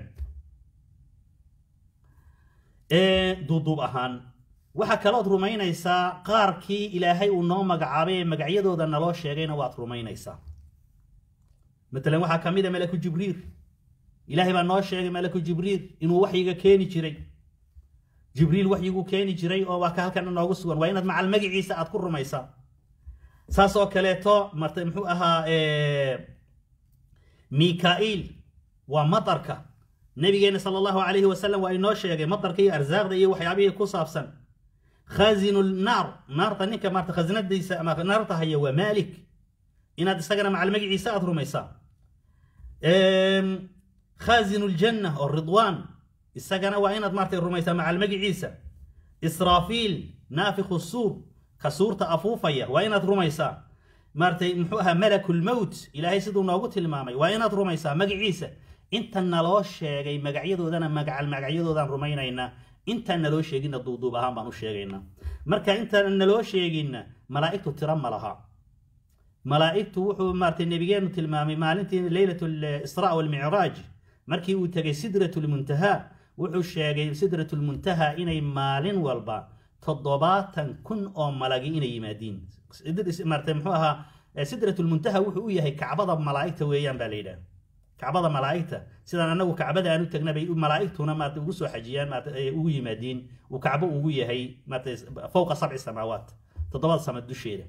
duuduub ahaan waxaa kalood rumaynaysaa qaarkii ilaahay uu noo magacaabay ee magacyadooda naloo sheegayna waad rumaynaysaa matalan waxaa ka mid a malaku jibriil ilaahay baa noo sheegay malaku jibriil inuu waxyiga keeni jiray jibriil waxyiguu keeni jiray oo waa ka halkan noogu sugan waa inaad macal magiciisa aad ku rumaysaa saas oo kaleeto marta muxuu ahaa mika'iil waa matarka nabigeena sala allahu calayhi wasalam waa inoo sheegay matarka iyo arsaaqda iyo waxyaabihii ku saabsan khazinu naar naarta ninka maarta khasnadiisa ama naarta haya waa maalik inaad isagana macal magiciisa aad rumaysaa khazinu ljanna oo ridwaan isagana waa inaad maartay rumaysaa macal magiciisa israafiil naafikhu suur ka suurta afuufaya waa inaad rumaysaa maaratay muxuu ahaa malakulmowt ilaahay siduu noogu tilmaamay waa inaad rumaysaa magaciisa inta naloo sheegay magacyadoodana magacal magacyadoodaan rumaynaynaa intaan naloo sheeginna duuduub ahaan baan u sheegaynaa marka intaan naloo sheeginna malaa'igtu tiro ma laha malaa'igtu wuxuu maaratay nebigeenu tilmaamay maalintii leylat lisraa walmicraaj markii uu tegay sidrat lmuntaha wuxuu sheegay sidrat lmuntaha inay maalin walba toddobaatan kun oo malagi inay yimaadiin maarata muxuu ahaa sidrat lmuntaha wuxuu u yahay kacbada malaa'igta weeyaan baa la yidhaha kacbada malaa'igta sidaan anagu kacbada aan u tagnabay malaa'igtuna maarata ugu soo xajiyaan maarata ugu yimaadiin uu kacbo ugu yahay maarata fowqa sabci samaawaat toddobada sama dusheeda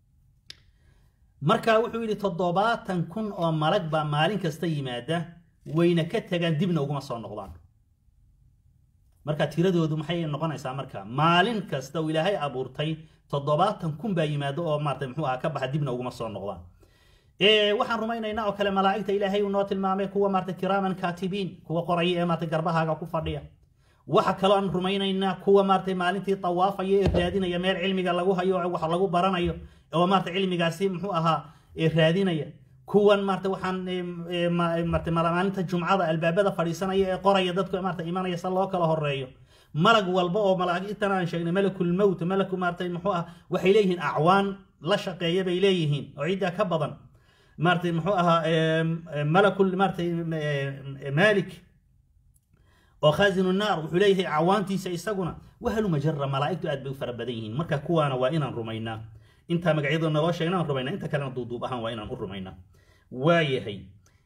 marka wuxuu yidhi toddobaatan kun oo malag baa maalin kasta yimaada wayna ka tagaan dibna uguma soo noqdaan marka tiradoodu maxay noqonaysaa marka maalin kasta uu ilaahay abuurtay toddobaatan kun baa yimaado oo maarata muxuu aha ka baxa dibna uguma soo noqdaan waxaan rumaynaynaa oo kale malaa'igta ilaahay uu noo tilmaamay kuwa maarata kiraaman kaatibiin kuwa qoraya ee maarata garbahaaga ku fadhiya waxa kaloo aan rumaynaynaa kuwa maarata maalintii tawaafaya ee raadinaya meel cilmiga lagu hayo wax lagu baranayo oo maarata cilmigaasi muxuu ahaa raadinaya kuwan maarata waxaan maarata maalinta jumcada albaabada fadhiisanaya ee qoraya dadku maarata imanaya sa loo kala horeeyo malag walba oo malaa'igtan aan sheegnay malakul mowt malaku maarata muxuu ah waxay leeyihiin acwaan la shaqeeya bay leeyihiin oo ciddaa ka badan maarata muxuu ahaa malakul maarata malik oo khazinu naar wuxuu leeyahay cawaantiisa isaguna wahalu majara malaa'igtu aad bay u fara badan yihiin marka kuwaana waa inaan rumaynaa intaa magacyadoo naloo sheegna aan rumaynaa inta kalena duuduub ahaan waa inaan u rumaynaa waayahay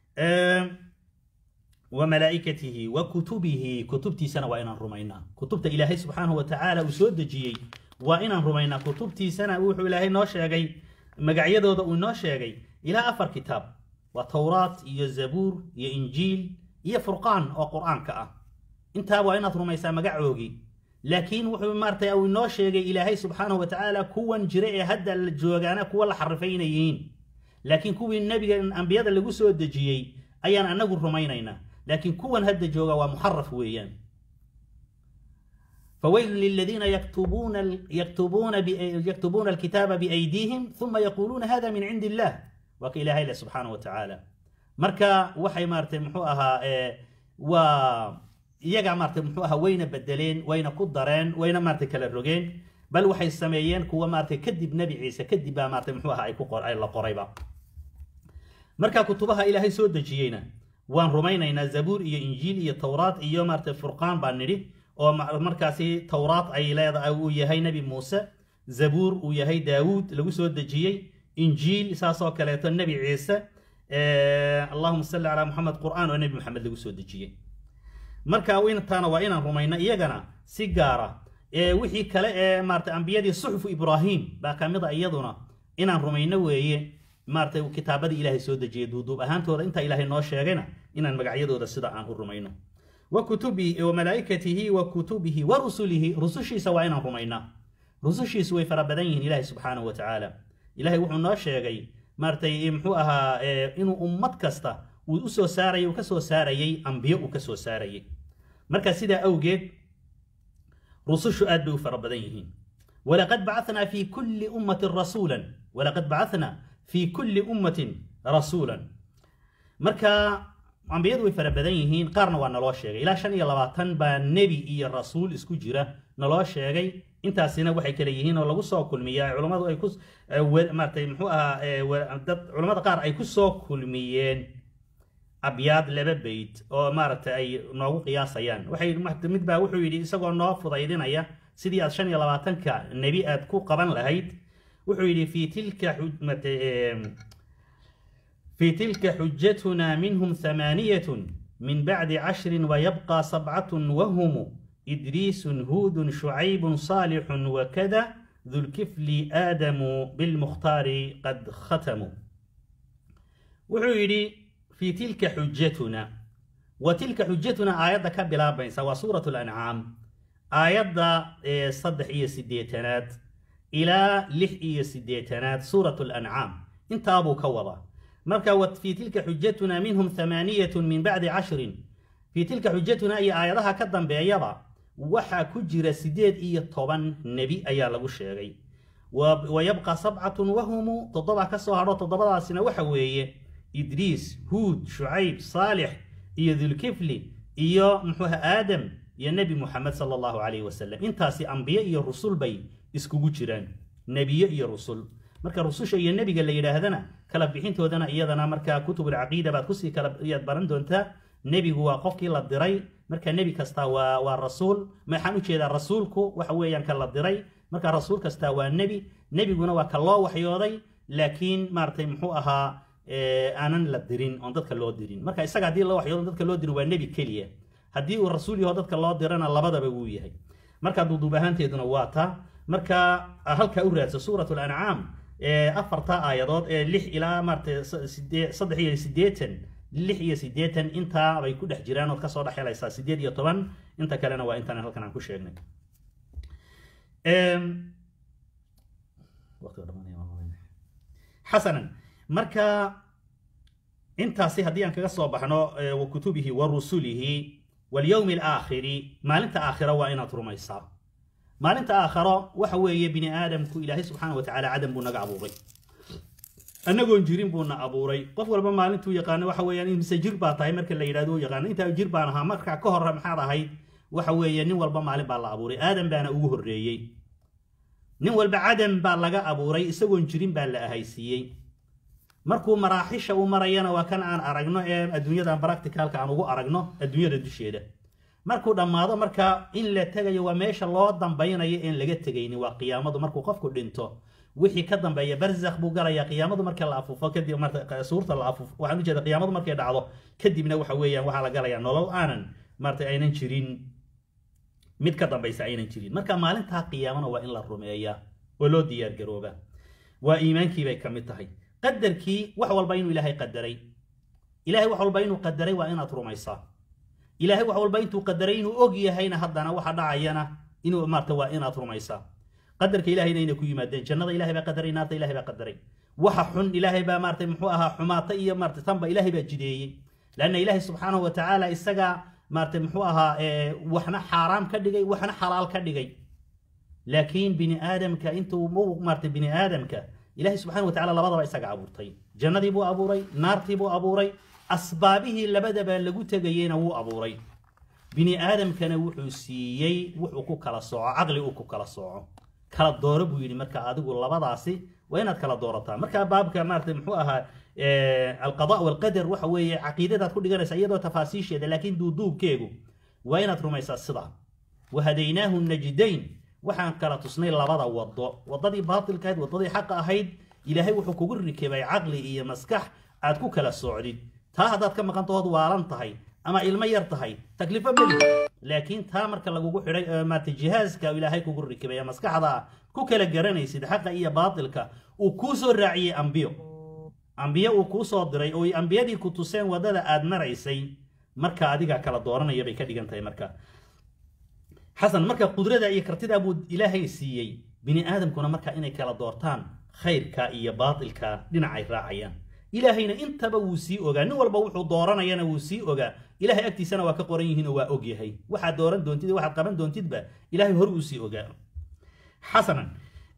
wa malaa'ikatihi wa kutubihi kutubtiisana waa inaan rumaynaa kutubta ilaahay subxaanahu wa tacaala uu soo dejiyey waa inaan rumaynaa kutubtiisana wuxuu ilaahay noo sheegay magacyadooda uu inoo sheegay ilaa afar kitaab waa towraat iyo zabuur iyo injiil iyo furqaan oo qur'aanka ah intaa waa inaad rumaysaa magacoogii laakiin wuxuu maaratay uu inoo sheegay ilaahay subxaanahu watacaala kuwan jira ee hadda la joogaana kuwa la xarifay inay yihiin laakiin kuwii nebiga ambiyada lagu soo dejiyey ayaan anagu rumaynaynaa laakiin kuwan hadda jooga waa muxaraf weeyaan فويل للذين يكتبون يكتبون يكتبون الكتاب بأيديهم ثم يقولون هذا من عند الله وكإله إله سبحانه وتعالى مركا وحي مارتي محوها و iyagaa maartay muxuu ahaa wayna bedeleen wayna ku dareen wayna maartay kala rogeen bal waxay sameeyeen kuwa maartay kadib nebi ciise kadib baa maartay muxuu ahaa ay ku qor ay la qorayba marka kutubaha ilaahay soo dejiyeyna waan rumaynaynaa zabuur iyo injiil iyo towraad iyo maartay furqaan baan nidhi oo markaasi towraad ay leedahay uu yahay nebi muuse zabuur uu yahay daawuud lagu soo dejiyey injiil saasoo kaleeto nebi ciise allahuma salli calaa muxamed qur'aan oo nebi maxamed lagu soo dejiyey marka intaana waa inaan rumayno iyagana si gaara wixii kale ee maarata ambiyadii suxufu ibraahim baa ka mid a iyaduna inaan rumayno weeye maarata kitaabadii ilaahay soo dejiyay duuduub ahaantooda intaa ilaahay noo sheegayna inaan magacyadooda sida aan u rumayno wa kutubihi wa malaa'ikatihi wa kutubihi wa rusulihi rusushiisa waa inaan rumaynaa rusushiisu way fara badan yihiin ilaahay subxaanahu wa tacaala ilaahay wuxuu noo sheegay maaratay muxuu ahaa inuu ummad kasta uu u soo saarayay uu ka soo saarayay ambiyo uu ka soo saarayay marka sidaa awgeed rusushu aad bay u fara badan yihiin walaqad bacathnaa fi kulli ummatin rasuulan walaqad bacathnaa fi kulli ummatin rasuulan marka ambiyadu way fara badan yihiin qaarna waa naloo sheegay ilaa shan iyo labaatan baa nebi iyo rasuul isku jira naloo sheegay intaasina waxay kale yihiin oo lagu soo kulmiyaa culammadu ay ku maaratay muxuu ahaa dad culammada qaar ay ku soo kulmiyeen abyaad laba beyt oo maaragtay ay noogu qiyaasayaan waxay mid baa wuxuu yidhi isagoo noo fudaydinaya sidii aad shan iyo labaatanka nebi aad ku qaban lahayd wuxuu yidhi fi tilka في تلك حجتنا منهم ثمانية من بعد عشر ويبقى سبعة وهم إدريس هود شعيب صالح وكذا ذو الكفل آدم بالمختار قد ختموا وعيري في تلك حجتنا وتلك حجتنا آيات كبلا بين سوا سورة الأنعام آيات صدح إيه سديتنات إلى لح إيه سديتنات سورة الأنعام انت أبو كوضا مركا في تلك حجتنا منهم ثمانية من بعد عشر في تلك حجتنا أي آياتها كدن بيضا وحا كجر سديد إيه طبعا نبي أيا لغو الشيغي ويبقى سبعة وهم تضبع كسوهر تضبع سنة وحوية إدريس هود شعيب صالح إيه ذو الكفل إيه محوها آدم يا نبي محمد صلى الله عليه وسلم انتاسي أنبياء إيه الرسول بي اسكو جيران نبي إيه الرسول marka rususha iyo nebiga la yidhaahdana kala bixintoodana iyadana marka kutub alcaqiida baad kusii kala yaad baran doontaa nebigu waa qofkii la diray marka nebi kasta waa waa rasuul maxaan u jeedaa rasuulku waxa weeyaan ka la diray marka rasuul kasta waa nebi nebiguna waa ka loo waxyooday laakiin maaragtay muxuu ahaa aanan la dirin oon dadka loo dirin marka isaga haddii loo waxyoodo dadka loo dirin waa nebi keliya haddii uu rasuul yaho dadka loo dirana labadaba wuu yahay marka duuduub ahaanteeduna waa taa marka halkaa u raadsa suurat lancaam afarta aayadood ee lix ilaa maarata saddex iyo siddeetan lix iyo siddeetan intaa bay ku dhex jiraan ood kasoo dhex helaysaa siddeed iyo toban inta kalena waa intaan halkan aan ku sheegnay xasanan marka intaasi haddii aan kaga soo baxno wa kutubihi wa rusulihi walyowmi alaakhiri maalinta aakhira waa inaad rumaysaa maalinta aakharo waxa weeye bini aadamku ilaahay subxaana wa tacaala cadam buu naga abuuray annagoon jirin buuna abuuray qof walba maalintuu yaqaano waxa weeyaan mise jir baa tahay marka la yidhahdo u yaqaano intaa jir baan ahaa marka ka hore maxaad ahayd waxa weeye nin walba maalin baa la abuuray aadam baana ugu horreeyey nin walba cadam baa laga abuuray isagoon jirin baa la ahaysiiyey markuu maraaxisha u marayana waa kan aan aragno ee adduunyadan practicalka aan ugu aragno adduunyada dusheeda markuu dhammaado marka in la tegayo waa meesha loo dambaynayo een laga tegaynin waa qiyaamadu markuu qofku dhinto wixii ka dambeeya barzakh buu galayaa qiyaamadu marka la afuufo kadib marka suurta la afuufo waxaan ujeeda qiyaamadu markay dhacdo kadibna waxa weeyaan waxaa la galayaa nolol aanan maarata aynan jirin mid ka dambaysa aynan jirin marka maalintaa qiyaamana waa in la rumeeyaa oo loo diyaar garooba waa iimaankii bay ka mid tahay qadarkii wax walba inuu ilaahay qadaray ilaahay wax walba inuu qadaray waa inaad rumaysaa ilaahay wax walba intuu qadaray inuu og yahayna haddana waxa dhacayana inuu maarta waa inaad rumaysaa qadarka ilahayna inay ku yimaadeen jannada ilahay baa qadaray naarta ilahay baa qadaray waxa xun ilaahay baa maarata muxuu ahaa xumaata iyo maarata tanba ilaahay baa jideeyey lanna ilaahay subxaanahu wa tacaala isagaa maarata muxuu ahaa waxna xaaraam ka dhigay waxna xalaal ka dhigay laakiin bini aadamka intuu mu maarata bini aadamka ilaahay subxana wa tacala labadaba isaga abuurtay jannadii buu abuuray naartii buu abuuray asbaabihii labadaba lagu tegayeyna wuu abuuray bini aadamkana wuxuu siiyey wuxuu ku kala sooco caqli uu ku kala sooco kala dooro buu yidhi marka adigu labadaasi waa inaad kala doorataa marka baabka maarata muxuu ahaa alqada walqadar waxa weeye caqiidadaad ku dhiganaysa iyadoo tafaasiisheeda laakiin duuduubkeegu waa inaad rumaysaa sidaa wahadaynaahu najdayn waxaan kala tusnay labada wado wadadii baatilka ahayd wadadii xaqa ahayd ilaahay wuxuu kugu rikibay caqli iyo maskax aad ku kala socdid taa haddaad ka maqantahood waalan tahay ama ilmo yar tahay taklifo meli laakiin taa marka lagugu xidhay maarata jihaaska ilaahay kugu rikibay maskaxda ku kala garanaysid xaqa iyo baatilka uu kuu soo raaciyey ambiyo ambiyo uu kuu soo diray oo ambiyadii ku tuseen wadada aad maraysay marka adiga kala dooranaya bay ka dhigan tahay marka xasan marka qudrada iyo kartida buu ilaahay siiyey bini aadamkuna marka inay kala doortaan khayrka iyo baatilka dhinacay raacayaan ilaahayna intaba wuu sii ogaa nin walba wuxuu dooranayana wuu sii ogaa ilahay agtiisana waa ka qoran yihiin oo waa og yahay waxaad dooran doontid waxaad qaban doontidba ilahay hor uu sii ogaa xasanan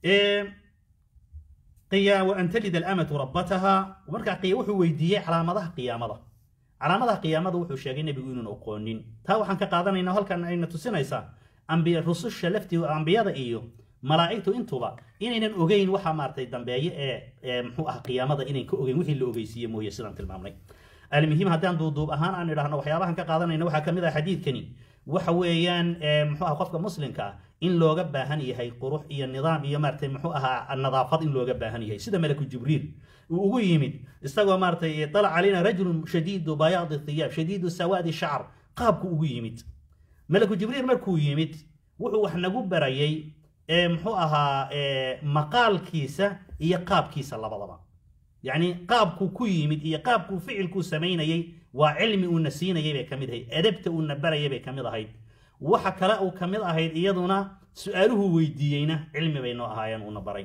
وأن تلد الأمة ربتها ومركا قيا وحو ويديي علامتها قيامة علامتها قيامة وحو شاقين نبي يقولون أقونين تا وحن كقادنا إنه هل كان أين تسنيسا أنبياء الرسل شلفتي وأنبياء إيو ملائكته انتوبا إنين أوغين وحا مارتي دنبايي محوها قيامة إنين كأوغين وحي اللي أوغيسية موية سلام تلمامني المهم هدان دو دوب أهان أن إلهنا وحيابها كقادنا إنه وحا كميدا حديث كني waxa weeyaan muxuu ahaa qofka muslimka ah in looga baahan yahay qurux iyo nidaam iyo maaragtay muxuu ahaa nadaafad in looga baahan yahay sida malaku jibriil uu ugu yimid isagoo maaragtay طلع علينا رجل شديد بياض الثياب شديد سواد الشعر qaabku ugu yimid malaku jibriil markuu yimid wuxuu wax nagu barayay muxuu ahaa maqaalkiisa iyo qaabkiisa labadaba yacni qaabkuu ku yimid iyo qaabkuu ficilkuu samaynayay waa cilmi uuna siinayay bay ka mid ahayd edabta uuna barayay bay ka mid ahayd waxa kale uu ka mid ahayd iyaduna su-aaluhu weydiiyeyna cilmi bay noo ahaayeen uuna baray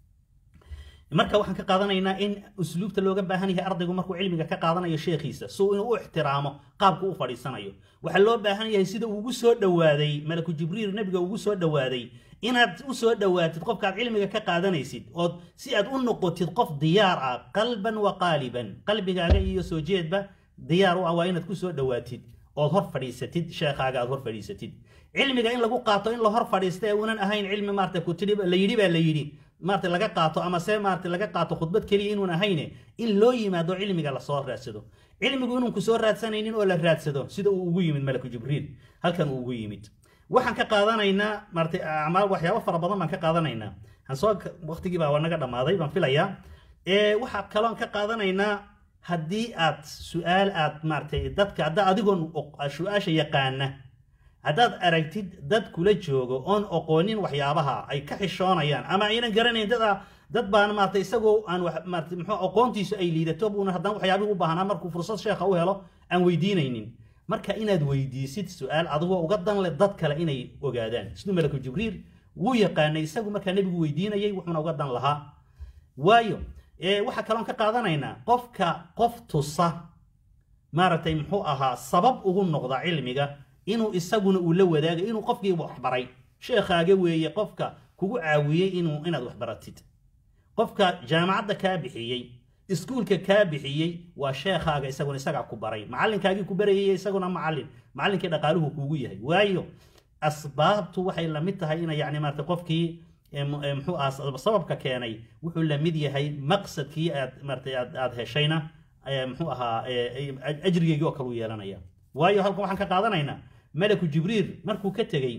marka waxaan ka qaadanaynaa in usluubta looga baahan yahay ardaygu markuu cilmiga ka qaadanayo sheekhiisa si uu inuu u ixtiraamo qaabku u fadhiisanayo waxaa loo baahan yahay sida ugu soo dhowaaday malaku jibriil nebiga ugu soo dhowaaday inaad u soo dhowaatid qofkaad cilmiga ka qaadanaysid ood si aad u noqotid qof diyaar ah qalban wa qaaliban qalbigaaga iyo soo jeedba diyaar u ah waa inaad ku soo dhowaatid ood hor fadhiisatid sheekhaaga aad hor fadhiisatid cilmiga in lagu qaato in la hor fadhiista ee uunan ahayn cilmi maarata ku tidhi la yidhi baa la yidhi maarata laga qaato ama se maarata laga qaato khudbad keliya inuun ahayne in loo yimaado cilmiga lasoo raadsado cilmigu inuun ku soo raadsanaynin oo la raadsado sida uu ugu yimid malaku jibriil halkan uu ugu yimid waxaan ka qaadanaynaa maarata acmaal waxyaabo fara badan baan ka qaadanaynaa hansoo waqtigii baa naga dhammaaday baan filayaa waxaa kaloon ka qaadanaynaa haddii aad su-aal aad maaratay dadka hadda adigoon su-aasha yaqaana haddaad aragtid dad kula joogo oon oqoonin waxyaabaha ay ka xishoonayaan ama aynan garanayn dad dad baan maarata isagoo aan maarata muxuu aqoontiisu ay liidato buuna haddana waxyaabihii u baahnaa markuu fursad sheekha u helo aan weydiinaynin marka inaad weydiisid su-aal adigoo uga dan leh dad kale inay ogaadaan siduu malaku jibriil wuu yaqaanay isagu markaa nebigu weydiinayay wuxuuna uga dan lahaa waayo waxaa kaloon ka qaadanaynaa qofka qof tusa maaragtay muxuu ahaa sabab ugu noqda cilmiga inuu isaguna uu la wadaaga inuu qofkii waxbaray sheekhaaga weeye qofka kugu caawiyey inuu inaad waxbaratid qofka jaamacadda kaa bixiyey iskuulka kaa bixiyey waa sheekhaaga isaguna isagaa ku baray macallinkaagii ku barayay isaguna macallin macallinkii dhaqaaluhu kuugu yahay waayo asbaabtu waxay la mid tahay ina yacni maarata qofkii muxuu aha sababka keenay wuxuu la mid yahay maqsadkii aad maarata aad aad heshayna muxuu ahaa ajrigeygii oo kale u yeelanaya waayo halkan waxaan ka qaadanaynaa malaku jibriil markuu ka tegey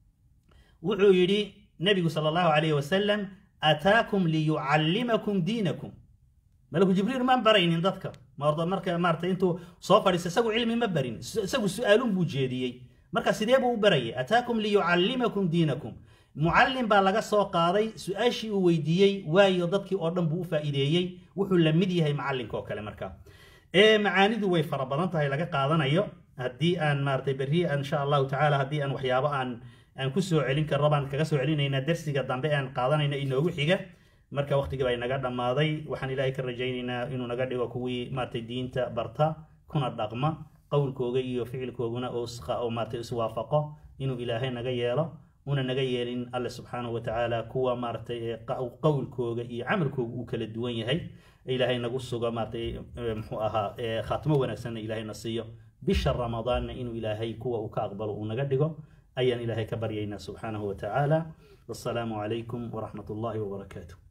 wuxuu yidhi nebigu sala allahu calayhi wasalam ataakum liyucallimakum diinakum malaku jibriil maan baraynin dadka marka maarata intuu soo fadhiista isagu cilmi ma barin isagu su-aalun buu jeediyey marka sidee buu u barayay ataakum liyucallimakum diinakum mucallim baa laga soo qaaday su-aashii uu weydiiyey waayo dadkii oo dhan buu u faa'iideeyey wuxuu la mid yahay macallinka oo kale marka macaanidu way fara badan tahay laga qaadanayo haddii aan maaratay berri insha allahu tacaala haddii aan waxyaabo aan aan ku soo celin karno baan kaga soo celinaynaa dersiga dambe aan qaadanayno inoogu xiga marka waqtigii baa inaga dhammaaday waxaan ilaahay ka rajaynaynaa inuu naga dhigo kuwii maaratay diinta barta kuna dhaqma qowlkooga iyo ficilkooguna oo maaratay iswaafaqo inuu ilaahay naga yeelo una naga yeelin alle subxaanahu watacaala kuwa maaratay qowlkooga iyo camalkooga uu kala duwan yahay ilaahay nagu sugo maaratay muxuu ahaa khaatimo wanaagsanna ilaahayna siiyo bisha ramadaanna inuu ilaahay kuwa uu ka aqbalo uu naga dhigo ayaan ilaahay ka baryaynaa subxaanahu watacaala wassalaamu calaykum waraxmat ullahi wabarakaatu